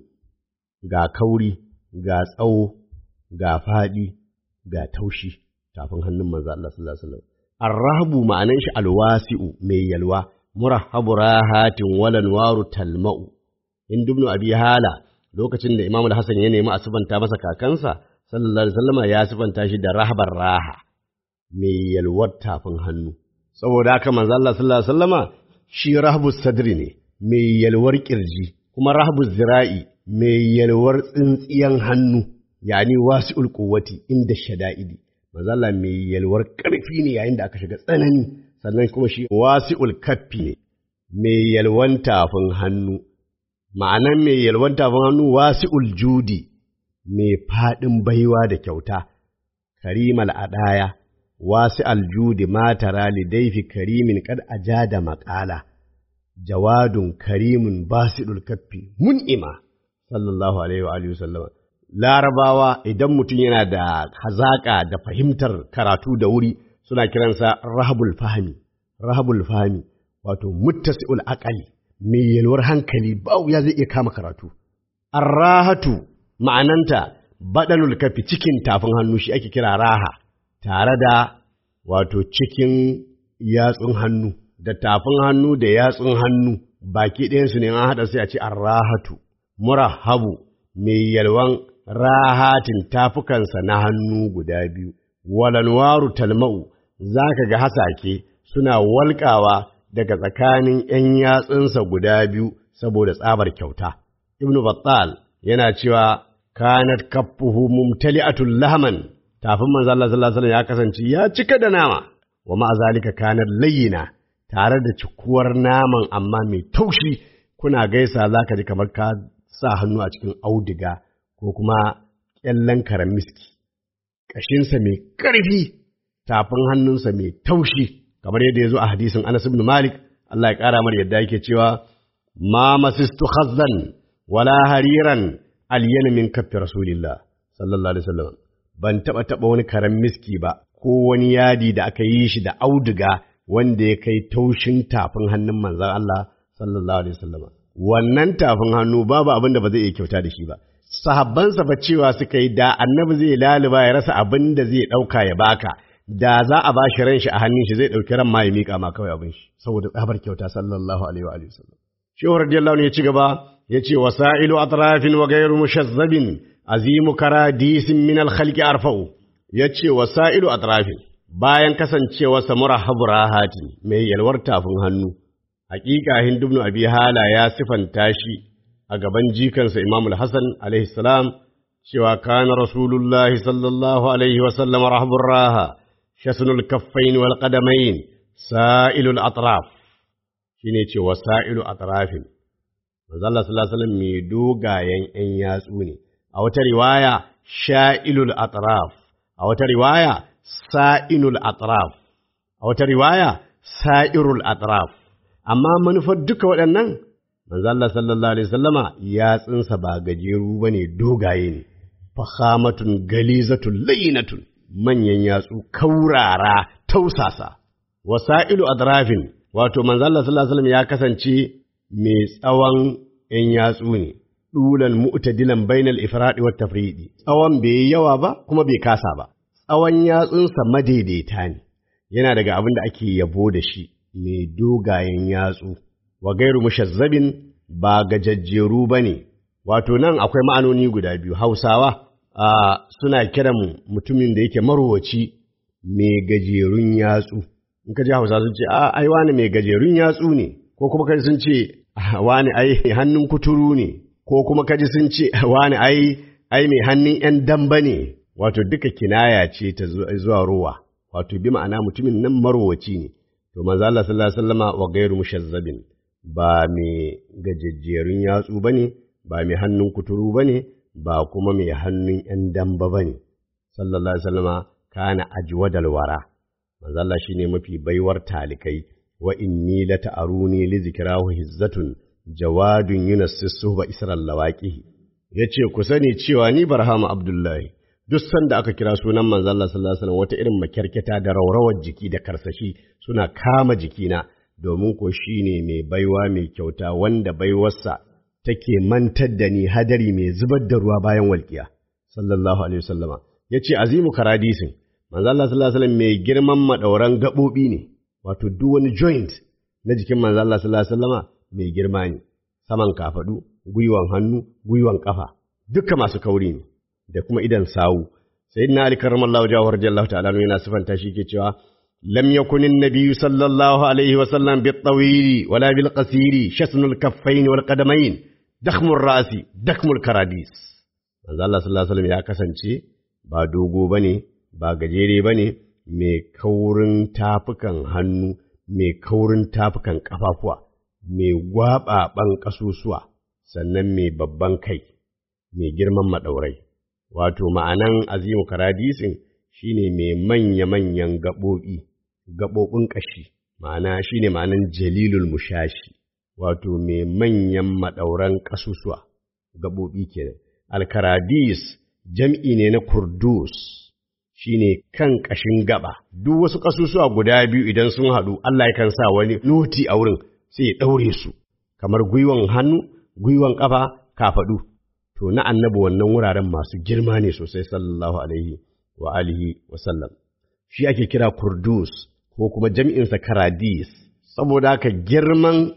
ga kauri, ga tsawo, ga faɗi, ga taushi, tafin hannun manzo Allah sallallahu alaihi wasallam. Arrahabu ma'anan shi alwasi'u mai yalwa, murahabu rahatin walan waru talma'u. In dubnu abi hala lokacin da Imam Hassan ya nemi a sifanta masa kakansa, sallallahu alaihi wasallam ya sifanta shi da rahabar raha, mai yalwar tafin hannu. Saboda haka manzo Allah sallallahu alaihi wasallama shi rahabu sadri ne, mai yalwar kirji, kuma rahabu zira'i mai yalwar tsintsiyan hannu, yani wasi'ul quwwati inda shada'idi. Mazalla mai yalwar ƙarfi ne yayin da aka shiga tsanani, sannan kuma shi wasi'ul kaffi ne, mai yalwan tafin hannu. Ma'anan mai yalwan tafin hannu wasi'ul judi, mai faɗin baiwa da kyauta, karimal adaya, wasi'al judi matara lidaifi karimin kad aja da maƙala, jawadun karimun basidul kaffi mun'ima. sallallahu alaihi wa alihi sallama larabawa idan mutum yana da hazaka da fahimtar karatu da wuri suna kiransa rahabul fahmi rahabul fahmi wato muttasi'ul aqali mai yalwar hankali ba ya zai iya kama karatu arrahatu ma'ananta badalul kafi cikin tafin hannu shi ake kira raha tare da wato cikin yatsun hannu da tafin hannu da yatsun hannu baki ɗayansu ne an haɗa sai a ce arrahatu murahabu mai yalwan rahatin tafukansa na hannu guda biyu walanwaru talma'u za ka ga hasake suna walƙawa daga tsakanin ‘yan yatsunsa guda biyu saboda tsabar kyauta. Ibn Battal yana cewa kanat kaffuhu mumtali'atul lahman tafin manzo Allah sallallahu alaihi ya kasance ya cika da nama wa ma'a zalika kanat layyina tare da cikuwar naman amma mai taushi kuna gaisa zaka ji kamar ka sa hannu a cikin auduga ko kuma kyallen karen miski ƙashinsa mai ƙarfi tafin hannunsa mai taushi kamar yadda ya zo a hadisin Anas ibn Malik Allah ya ƙara mar yadda yake cewa ma masistu khazzan wala hariran alyan min kaffi rasulillah sallallahu alaihi wasallam ban taba taba wani karen miski ba ko wani yadi da aka yi shi da auduga wanda ya kai taushin tafin hannun manzon Allah sallallahu alaihi wasallam wannan tafin hannu babu abin da ba zai iya kyauta da shi ba sahabbansa ba cewa suka yi da annabi zai laluba ya rasa abin da zai ɗauka ya baka da za a ba shi ran shi a hannun shi zai ɗauki ran ma ya miƙa ma kawai abin shi saboda tsabar kyauta sallallahu alaihi wa alihi wasallam shehu radiyallahu anhu ya ci gaba ya ce wasailu atrafin wa ghayru mushazzabin azimu karadisin min al-khalqi arfa'u ya ce wasailu atrafin bayan kasancewarsa murahabu rahatin mai yalwar tafin hannu hakika hindu ibn abi hala ya sifanta shi a gaban jikansa Imam Hassan alaihi salam cewa kana Rasulullahi sallallahu alaihi wa sallam rahbur raha shasnul kaffain wal qadamain sa'ilul atraf shine ce wasailu atrafin manzo Allah sallallahu alaihi wasallam mai dogayen ƴan yatsu ne a wata riwaya sha'ilul atraf a wata riwaya sa'inul atraf a wata riwaya sa'irul atraf amma manufar duka waɗannan manzo Allah sallallahu alaihi wasallama yatsunsa ba gajeru bane dogaye ne fahamatun galizatun layinatun manyan yatsu kaurara tausasa wasailu adrafin wato manzo Allah sallallahu alaihi wasallam ya kasance mai tsawon ‘yan yatsu ne, ɗulan mu'tadilan bainal ifraɗi wa tafriɗi, tsawon bai yi yawa ba kuma bai kasa ba, tsawon yatsunsa madaidaita ne, yana daga abin da ake yabo da shi mai dogayen yatsu, wa gairu mushazzabin ba gajajjeru ba ne, wato nan akwai ma'anoni guda biyu, Hausawa suna kiran mutumin da yake marowaci mai gajerun yatsu. In ka ji Hausa sun ce, a ai wani mai gajerun yatsu ne, ko kuma kai sun ce, wani ai hannun kuturu ne, ko kuma kaji sun ce wani ai ai mai hannun ‘yan damba ne, wato duka kinaya ce ta zuwa rowa, wato bi ma'ana mutumin nan marowaci ne, to manzo Allah sallallahu alaihi wasallama wa gairu mushazzabin ba mai gajejjerun yatsu ba ne, ba mai hannun kuturu ba ne, ba kuma mai hannun ‘yan damba ba ne, sallallahu alaihi wasallama kana ajwadal wara, manzo Allah shine mafi baiwar talikai. wa inni la ta'aruni li zikrahu hizzatun jawadun yunassisu ba isral lawaqihi yace ku sani cewa ni barhama abdullahi duk sanda aka kira sunan manzon Allah sallallahu alaihi wasallam wata irin makyarketa da raurawar jiki da karsashi suna kama jikina domin ko shine mai baiwa mai kyauta wanda baiwarsa take mantar da ni hadari mai zubar da ruwa bayan walƙiya sallallahu alaihi wasallama yace azimu karadisin manzon Allah sallallahu alaihi wasallam mai girman madauran gabobi ne wato duk wani joint na jikin manzo Allah sallallahu alaihi wasallama mai girma ne saman kafadu gwiwan hannu gwiwan kafa duka masu kauri ne da kuma idan sawu sayyidina ali karramallahu jawhar jallahu ta'ala yana sifanta shi ke cewa lam yakun an-nabiy sallallahu alaihi wasallam bit-tawili wala bil-qasiri shasnul kaffayn wal qadamayn dakhmur ra'si dakmul karadis manzo Allah sallallahu alaihi wasallam ya kasance ba dogo bane ba gajere bane mai kaurin tafukan hannu, mai kaurin tafukan ƙafafuwa, mai gwaɓaɓan ƙasusuwa, sannan mai babban kai, mai girman maɗaurai. Wato ma'anan azimu karadisin shi ne mai manya-manyan gaɓoɓi, gaɓoɓin ƙashi, ma'ana shi ne ma'anan jalilul mushashi, wato mai manyan maɗauran ƙasusuwa, gaɓoɓi kenan. Alkaradis jam'i ne na kurdus. shi ne kan ƙashin gaba, duk wasu ƙasusuwa guda biyu idan sun haɗu, Allah yakan sa wani noti a wurin sai ya ɗaure su, kamar gwiwan hannu, gwiwan ƙafa, kafaɗu. To, na annabi wannan wuraren masu girma ne sosai sallallahu alaihi wa alihi wa sallam. Shi ake kira kurdus ko kuma jam'insa karadis, saboda haka girman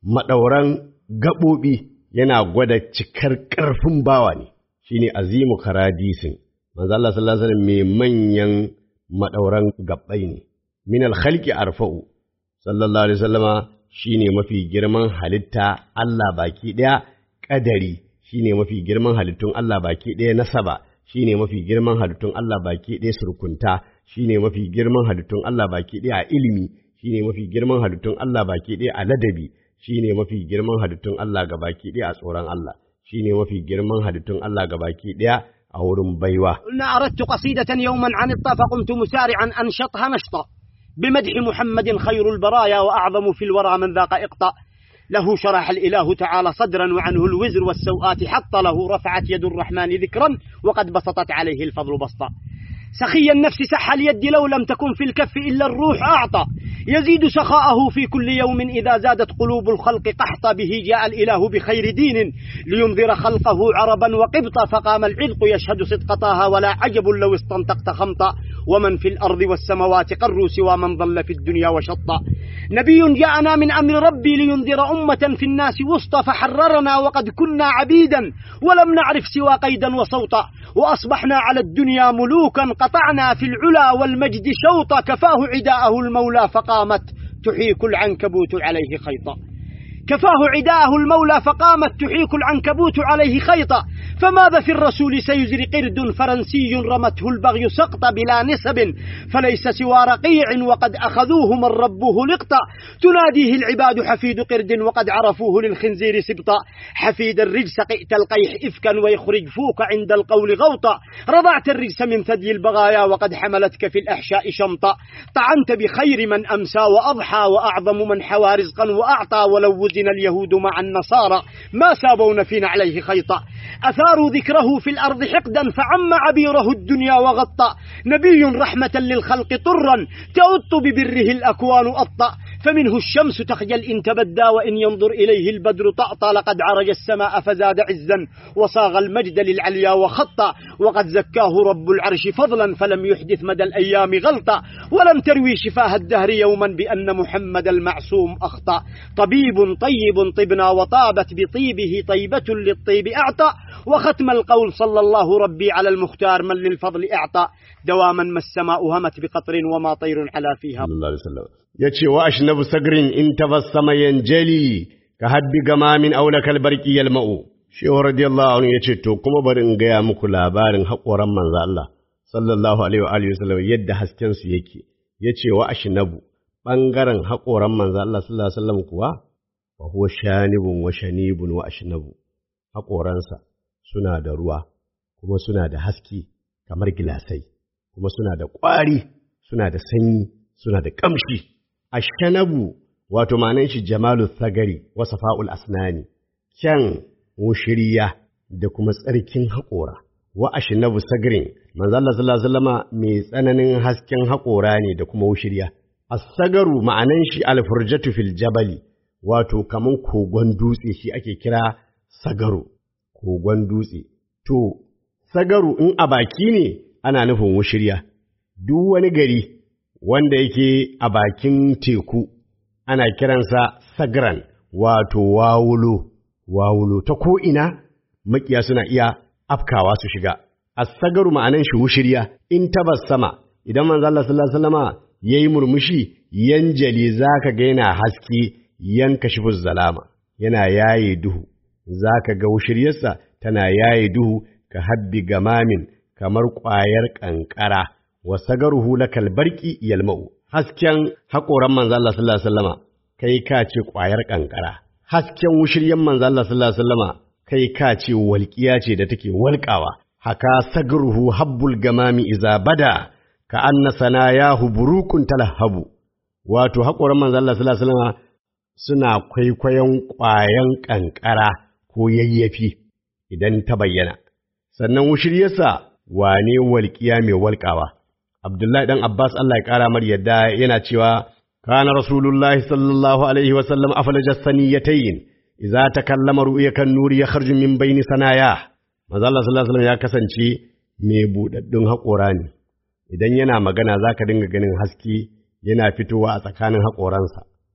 maɗauran gaɓoɓi yana gwada cikar ƙarfin bawa ne shine azimu karadisin manzo Allah sallallahu alaihi wasallam mai manyan maɗauran gaɓɓai ne min al-khalqi arfa'u sallallahu alaihi wasallama shine mafi girman halitta Allah baki ɗaya ƙadari shine mafi girman halittun Allah baki ɗaya nasaba shine mafi girman halittun Allah baki ɗaya surkunta shine mafi girman halittun Allah baki ɗaya a ilimi shine mafi girman halittun Allah baki ɗaya a ladabi shine mafi girman halittun Allah ga baki ɗaya a tsoron Allah shine mafi girman halittun Allah ga baki ɗaya a wurin baiwa
قلنا أردت قصيدة يوما عن الطا فقمت مسارعا أنشطها نشطا بمدح محمد خير البرايا وأعظم في الورى من ذاق إقطا له شرح الإله تعالى صدرا وعنه الوزر والسوءات حط له رفعت يد الرحمن ذكرا وقد بسطت عليه الفضل بسطا سخي النفس سح اليد لو لم تكن في الكف إلا الروح أعطى يزيد سخاءه في كل يوم إذا زادت قلوب الخلق قحطا به جاء الإله بخير دين لينذر خلقه عربا وقبطا فقام العلق يشهد صدق طه ولا عجب لو استنطقت خمطا ومن في الأرض والسماوات قروا سوى من ضل في الدنيا وشطا نبي جاءنا من أمر ربي لينذر أمة في الناس وسطى فحررنا وقد كنا عبيدا ولم نعرف سوى قيدا وصوتا وأصبحنا على الدنيا ملوكا قطعنا في العلا والمجد شوطا كفاه عداءه المولى فقامت تحيك العنكبوت عليه خيطا كفاه عداءه المولى فقامت تحيك العنكبوت عليه خيطا فماذا في الرسول سيزري قرد فرنسي رمته البغي سقطا بلا نسب فليس سوى رقيع وقد أخذوه من ربه لقطا تناديه العباد حفيد قرد وقد عرفوه للخنزير سبطا حفيد الرجس قئت القيح إفكا ويخرج فوك عند القول غوطا رضعت الرجس من ثدي البغايا وقد حملتك في الأحشاء شمطا طعنت بخير من أمسى وأضحى وأعظم من حوى رزقا وأعطى ولو وزن اليهود مع النصارى ما سابون فينا عليه خيطا أثاروا ذكره في الأرض حقدا فعم عبيره الدنيا وغطى نبي رحمة للخلق طرا تؤط ببره الأكوان أطأ فمنه الشمس تخجل إن تبدى وإن ينظر إليه البدر طأطى لقد عرج السماء فزاد عزا وصاغ المجد للعليا وخطا وقد زكاه رب العرش فضلا فلم يحدث مدى الأيام غلطا ولم تروي شفاه الدهر يوما بأن محمد المعصوم أخطأ طبيب طيب طبنا وطابت بطيبه طيبة للطيب أعطى وختم القول صلى الله ربي على المختار من للفضل أعطى دواما ما السماء همت بقطر وما طير على فيها
sallallahu alaihi wasallam yace wa ashnabu sagrin in tabassama yanjali ka habbi gamamin aulakal barqi yalma'u shehu radiyallahu anhu yace to kuma bari in gaya muku labarin haƙoran manzo Allah sallallahu alaihi wa alihi wasallam yadda hasken su yake yace wa ashnabu bangaren haƙoran manzo Allah sallallahu alaihi wasallam kuwa fa huwa shanibun wa shanibun wa ashnabu haƙoransa suna da ruwa kuma suna da haske kamar gilasai kuma suna da ƙwari suna da sanyi suna da ƙamshi ashanabu wato ma'anan shi jamalu sagari wa safa'ul asnani kyan wushiriya da kuma tsarkin haƙora wa ashnabu sagarin manzo Allah sallallahu alaihi wasallama mai tsananin hasken haƙora ne da kuma wushiriya as-sagaru ma'anan shi al-furjatu fil jabali wato kaman kogon dutse shi ake kira sagaru kogon dutse to sagaru in a baki ne ana nufin wushiriya duk wani gari wanda yake a bakin teku ana kiransa sagran wato wawulo wawulo ta ko'ina makiya suna iya afkawa su shiga as-sagaru ma'anan shi wushiriya in tabas sama idan manzo Allah sallallahu alaihi wasallama yayi murmushi yanjali zaka ga yana haske yanka shi zalama yana yaye duhu zaka ga wushiriyarsa tana yaye duhu ka habbi gamamin kamar ƙwayar ƙanƙara wa sagaruhu lakal barqi yalma'u hasken haƙoran manzo Allah sallallahu alaihi wasallama kai ka ce ƙwayar ƙanƙara hasken wushiryan manzo Allah sallallahu alaihi wasallama kai ka ce walƙiya ce da take walƙawa haka sagaruhu habbul gamami iza bada ka anna sanayahu burukun talahabu wato haƙoran manzo Allah sallallahu alaihi wasallama suna kwaikwayon ƙwayan ƙanƙara ko yayyafi idan ta bayyana sannan wushiryarsa wane walƙiya mai walƙawa Abdullahi ɗan Abbas Allah ya ƙara mar yadda yana cewa kana Rasulullahi sallallahu alaihi wa sallam aflaja saniyatayn idza takallama ru'yakan nuri yakhruju min bayni sanaya manzo Allah sallallahu alaihi ya kasance mai budaddun haƙora ne idan yana magana zaka dinga ganin haske yana fitowa a tsakanin haƙoransa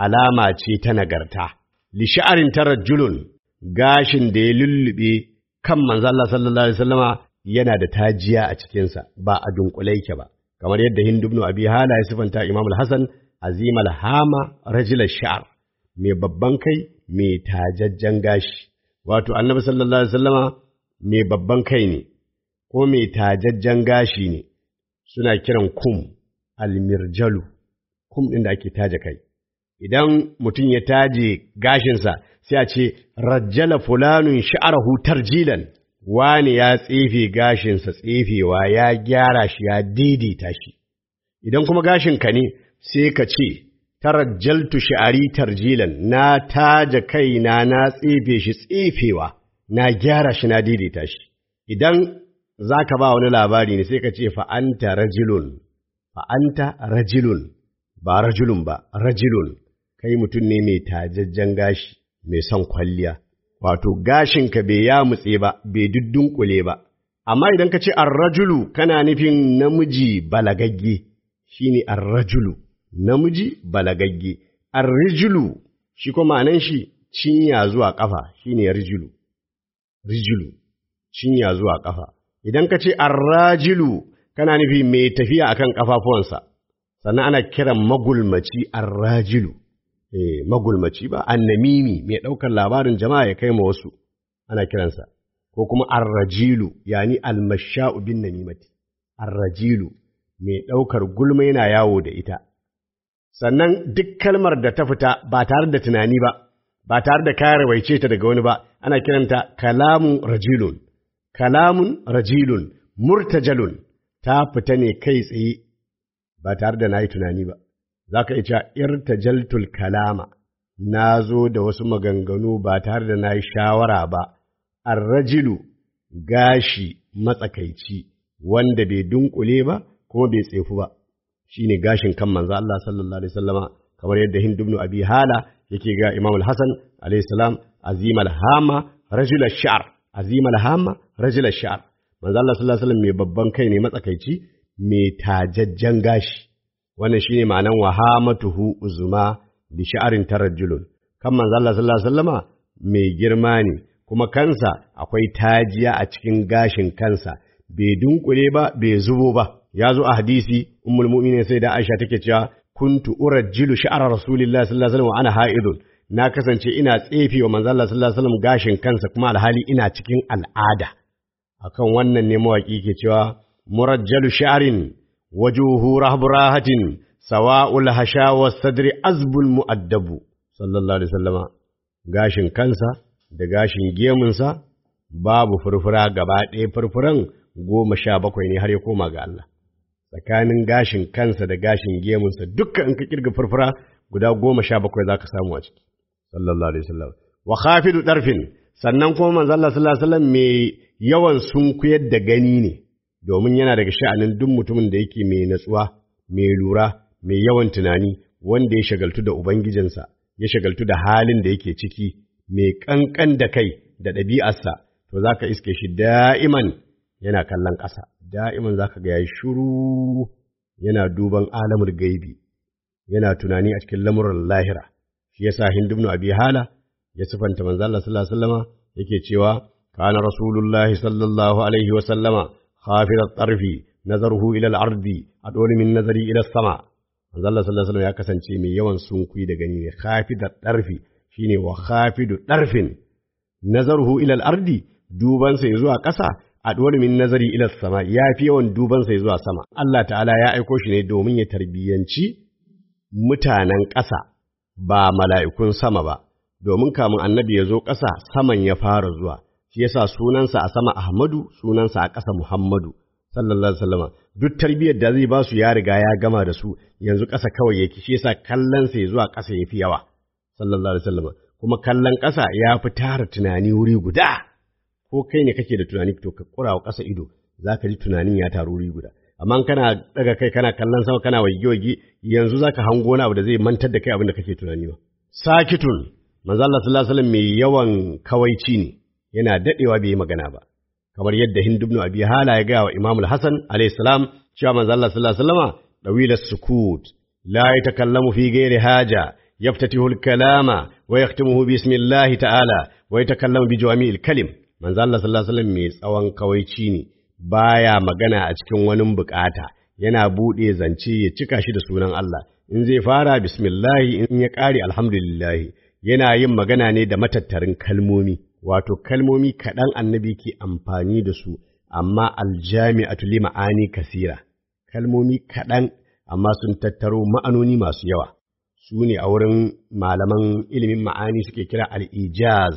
alama ce ta nagarta li sha'arin tarajjulun gashin da ya lullube kan manzo Allah sallallahu alaihi wasallama yana da tajiya a cikinsa ba a dunkule yake ba kamar yadda Hind ibn Abi Hala ya sifanta Imam al-Hasan azim al-hama rajul sha'r mai babban kai mai tajajjan gashi wato Annabi sallallahu alaihi wasallama mai babban kai ne ko mai tajajjan gashi ne suna kiran kum almirjalu kum ɗin da ake taje kai idan mutum ya taje gashinsa sai a ce rajjala fulanun sha'arahu tarjilan wani ya tsefe gashinsa tsefewa ya gyara shi ya daidaita shi idan kuma gashinka ne sai ka ce tarajjaltu sha'ari tarjilan na taje kaina na tsefe shi tsefewa na gyara shi na daidaita shi idan za ka ba wani labari ne sai ka ce fa'anta rajilun fa'anta rajilun ba rajulun ba rajilun kai mutum ne mai tajajjen gashi mai son kwalliya wato gashinka bai ya mutse ba bai dudunkule ba amma idan ka ce arrajulu kana nufin namiji balagagge shine arrajulu namiji balagagge arrijulu shi kuma ma'anan shi cinya zuwa kafa shine rijulu rijulu cinya zuwa kafa idan ka ce arrajilu kana nufi mai tafiya akan kafafuwansa sannan ana kiran magulmaci arrajilu eh magulmaci ba annamimi mai ɗaukar labarin jama'a ya kai ma wasu ana kiransa ko kuma arrajilu yani almasha'u bin namimati arrajilu mai ɗaukar gulma yana yawo da ita sannan duk kalmar da ta fita ba tare da tunani ba ba tare da kare waice ta daga wani ba ana kiranta kalamun rajilun kalamun rajilun murtajalun ta fita ne kai tsaye ba tare da na yi tunani ba za ka iya irtajaltul kalama na zo da wasu maganganu ba tare da na yi shawara ba arrajilu gashi matsakaici wanda bai dunkule ba kuma bai tsefu ba shine gashin kan manzo Allah sallallahu alaihi wasallama kamar yadda Hind ibn Abi Hala yake ga Imam al-Hasan alaihi salam azim al-hama rajul ash-sha'r azim al-hama rajul ash-sha'r manzo Allah sallallahu alaihi wasallam mai babban kai ne matsakaici mai tajajjan gashi wannan shine ma'anan wahamatuhu uzuma bi sha'arin tarajjulun kan manzo Allah sallallahu alaihi wasallama mai girma ne kuma kansa akwai tajiya a cikin gashin kansa bai dunkule ba bai zubo ba ya zo a hadisi ummul mu'minin sai da Aisha take cewa kuntu urajjilu sha'ara rasulillahi sallallahu alaihi wasallam wa ana ha'idun na kasance ina tsefe wa manzo Allah sallallahu alaihi wasallam gashin kansa kuma alhali ina cikin al'ada akan wannan ne mawaki ke cewa murajjalu sha'rin wajuhu rahburahatin sawa'ul hasha was sadri azbul mu'addabu sallallahu alaihi wasallama gashin kansa da gashin gemunsa babu furfura gaba ɗaya furfuran goma sha bakwai ne har ya koma ga Allah tsakanin gashin kansa da gashin gemunsa dukkan in ka kirga furfura guda goma sha bakwai za ka samu a ciki sallallahu alaihi wasallam wa khafidu darfin sannan kuma manzo Allah sallallahu alaihi wasallam mai yawan sunkuyar da gani ne domin yana daga sha'anin duk mutumin da yake mai natsuwa mai lura mai yawan tunani wanda ya shagaltu da ubangijinsa ya shagaltu da halin da yake ciki mai kankan da kai da ɗabi'arsa to za ka iske shi da'iman yana kallon ƙasa da'iman za ka ga yayi shuru yana duban alamul gaibi yana tunani a cikin lamuran lahira shi yasa Hind ibn Abi Hala ya sifanta manzo Allah sallallahu alaihi wasallama yake cewa kana rasulullahi sallallahu alaihi wasallama khafid at-tarfi nazaruhu ila al-ardi adwal min nazari ila as-sama manzo Allah sallallahu alaihi wasallam ya kasance mai yawan sunkuyi da gani ne khafid at-tarfi shine wa khafidu darfin nazaruhu ila al-ardi duban sa zuwa ƙasa adwal min nazari ila as-sama yafi yawan duban sa zuwa sama Allah ta'ala ya aiko shi ne domin ya tarbiyanci mutanen ƙasa ba mala'ikun sama ba, domin kamun annabi ya zo ƙasa saman ya fara zuwa, shi yasa sunansa a sama Ahmadu, sunansa a ƙasa Muhammadu, sallallahu Alaihi wasallama. Duk tarbiyyar da zai ba su ya riga ya gama da su, yanzu ƙasa kawai yake, shi yasa kallonsa ya zuwa ƙasa ya fi yawa, sallallahu Alaihi wasallama. Kuma kallon ƙasa ya fi tara tunani wuri guda, ko kai ne kake da tunani to ka ƙura wa ƙasa ido, za ka ji tunanin ya taru wuri guda. amma kana daga kai kana kallon sama kana waige-waige yanzu zaka hango wani abu da zai mantar da kai abin da kake tunani ba sakitun manzo Allah sallallahu alaihi wasallam mai yawan kawaici ne yana dadewa bai yi magana ba kamar yadda Hind ibn Abi Hala ya ga wa Imam al-Hasan alayhi salam cewa manzo Allah sallallahu alaihi wasallama dawila sukut la yatakallamu fi ghairi haja يفتتح الكلام ويختمه بسم الله تعالى ويتكلم بجوامع الكلم من الله صلى الله عليه وسلم mai tsawon kawaici ne baya magana a cikin wani bukata yana buɗe zance ya cika shi da sunan Allah in zai fara bismillahi in ya ƙare alhamdulillahi yana yin magana ne da matattarin kalmomi wato kalmomi kaɗan annabi ke amfani da su amma aljami'atu li ma'ani kasira kalmomi kaɗan amma sun tattaro ma'anoni masu yawa su ne a wurin malaman ilimin ma'ani suke kira al'ijaz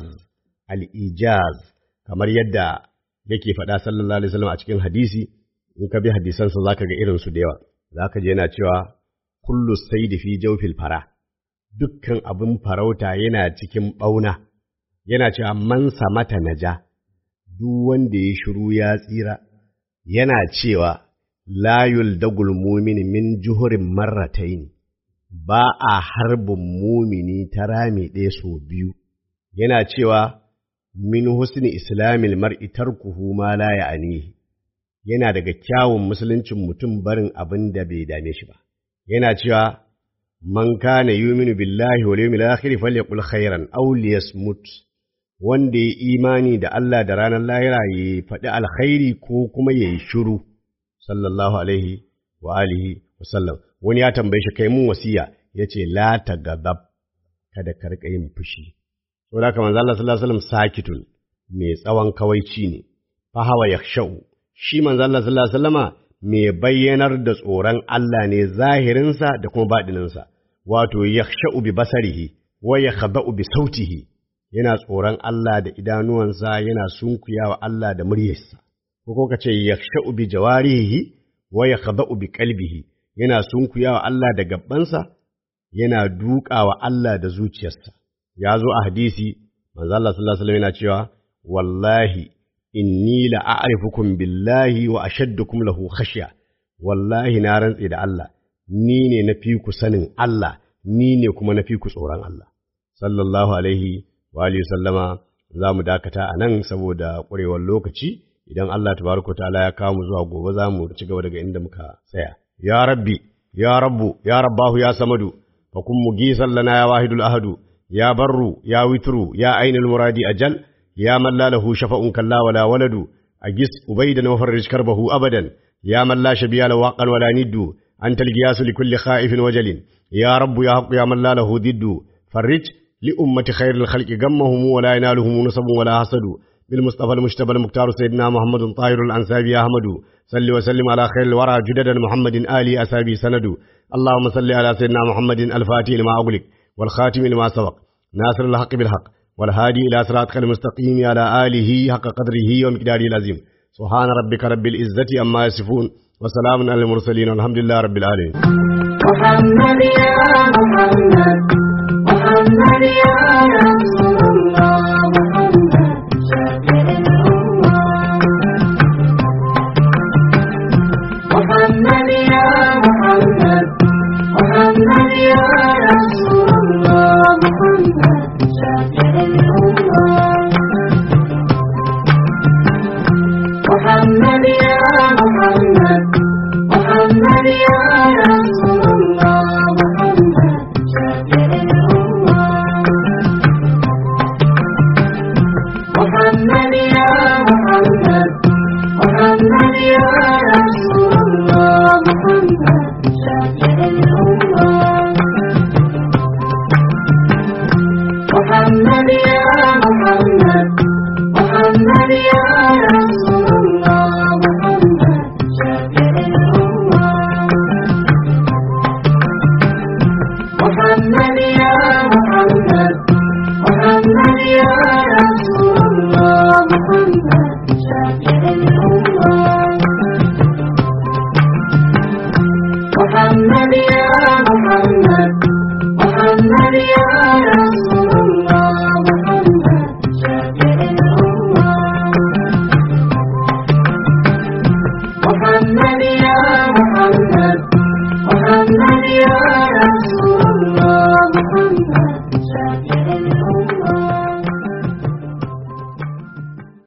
al'ijaz kamar yadda yake faɗa sallallahu alaihi wasallam a cikin hadisi in ka bi hadisansa zaka ga irinsu da yawa zaka je yana cewa kullu saidi fi jawfil fara dukkan abin farauta yana cikin ɓauna yana cewa man samata naja duk wanda ya shiru ya tsira yana cewa layul dagul mumin min juhurin marratain ba a harbin mumini ta rami ɗaya sau biyu yana cewa min husni islamil mar'i tarkuhu ma la ya'nihi yana daga kyawun musuluncin mutum barin abin da bai dame shi ba yana cewa man kana yuminu billahi wal yawmil akhir falyaqul khairan aw liyasmut wanda ya imani da Allah da ranar lahira ya faɗi alkhairi ko kuma ya yi shiru sallallahu alaihi wa alihi wa sallam wani ya tambaye shi kai mun wasiya yace la tagadab kada ka rika yin fushi saboda haka manzo Allah sallallahu alaihi wasallam sakitun mai tsawon kawaici ne fa hawa yakhshau shi manzo Allah sallallahu alaihi wasallama mai bayyanar da tsoron Allah ne zahirinsa da kuma baɗininsa wato yakhshau bi basarihi wa yakhda'u bi sautihi yana tsoron Allah da idanuwansa yana sunkuyawa Allah da muryarsa ko ko kace yakhshau bi jawarihi wa yakhda'u bi qalbihi yana sunkuyawa Allah da gabbansa yana dukawa Allah da zuciyarsa ya zo a hadisi manzo Allah sallallahu alaihi wasallam yana cewa wallahi inni la a'rifukum billahi wa ashaddukum lahu khashya wallahi na rantse da Allah ni ne na fi ku sanin Allah ni ne kuma na fi ku tsoron Allah sallallahu alaihi wa alihi sallama za mu dakata a nan saboda ƙwarewar lokaci idan Allah tabaraka ta'ala ya kawo mu zuwa gobe za mu ci gaba daga inda muka tsaya ya rabbi ya rabbu ya rabbahu ya samadu fa kun mugisan lana ya wahidul ahadu ya barru ya witru ya ainul muradi ajal ya man la lahu shafa'un kalla wala waladu agis ubaydan wa farrij karbahu abadan ya man la shabiya lahu waqan wala niddu anta al-giyasu li kulli khaifin wajalin ya rabbu ya haqqu ya man la lahu diddu farrij li ummati khairil khalqi gammahum wala yanaluhum nasabun wala hasadu بالمصطفى المجتبى المختار سيدنا محمد طاهر الأنسابي أحمد صل وسلم على خير الورى جدد محمد آلي أسابي سند اللهم صل على سيدنا محمد الفاتح لما أغلق والخاتم لما سبق ناصر الحق بالحق والهادي إلى صراطك المستقيم على آله حق قدره ومقداره العظيم سبحان ربك رب العزة أما يصفون وسلام على المرسلين والحمد لله رب العالمين
محمد يا محمد محمد يا رسول الله محمد شافع الأمة محمد يا محمد محمد يا رسول الله محمد شافع الأمة محمد يا محمد محمد يا رسول الله محمد شافع الأمة محمد يا محمد محمد يا رسول الله محمد شافع الأمة محمد يا محمد محمد يا رسول الله محمد شافع الأمة محمد يا محمد محمد يا رسول الله محمد شافع الأمة محمد يا محمد محمد يا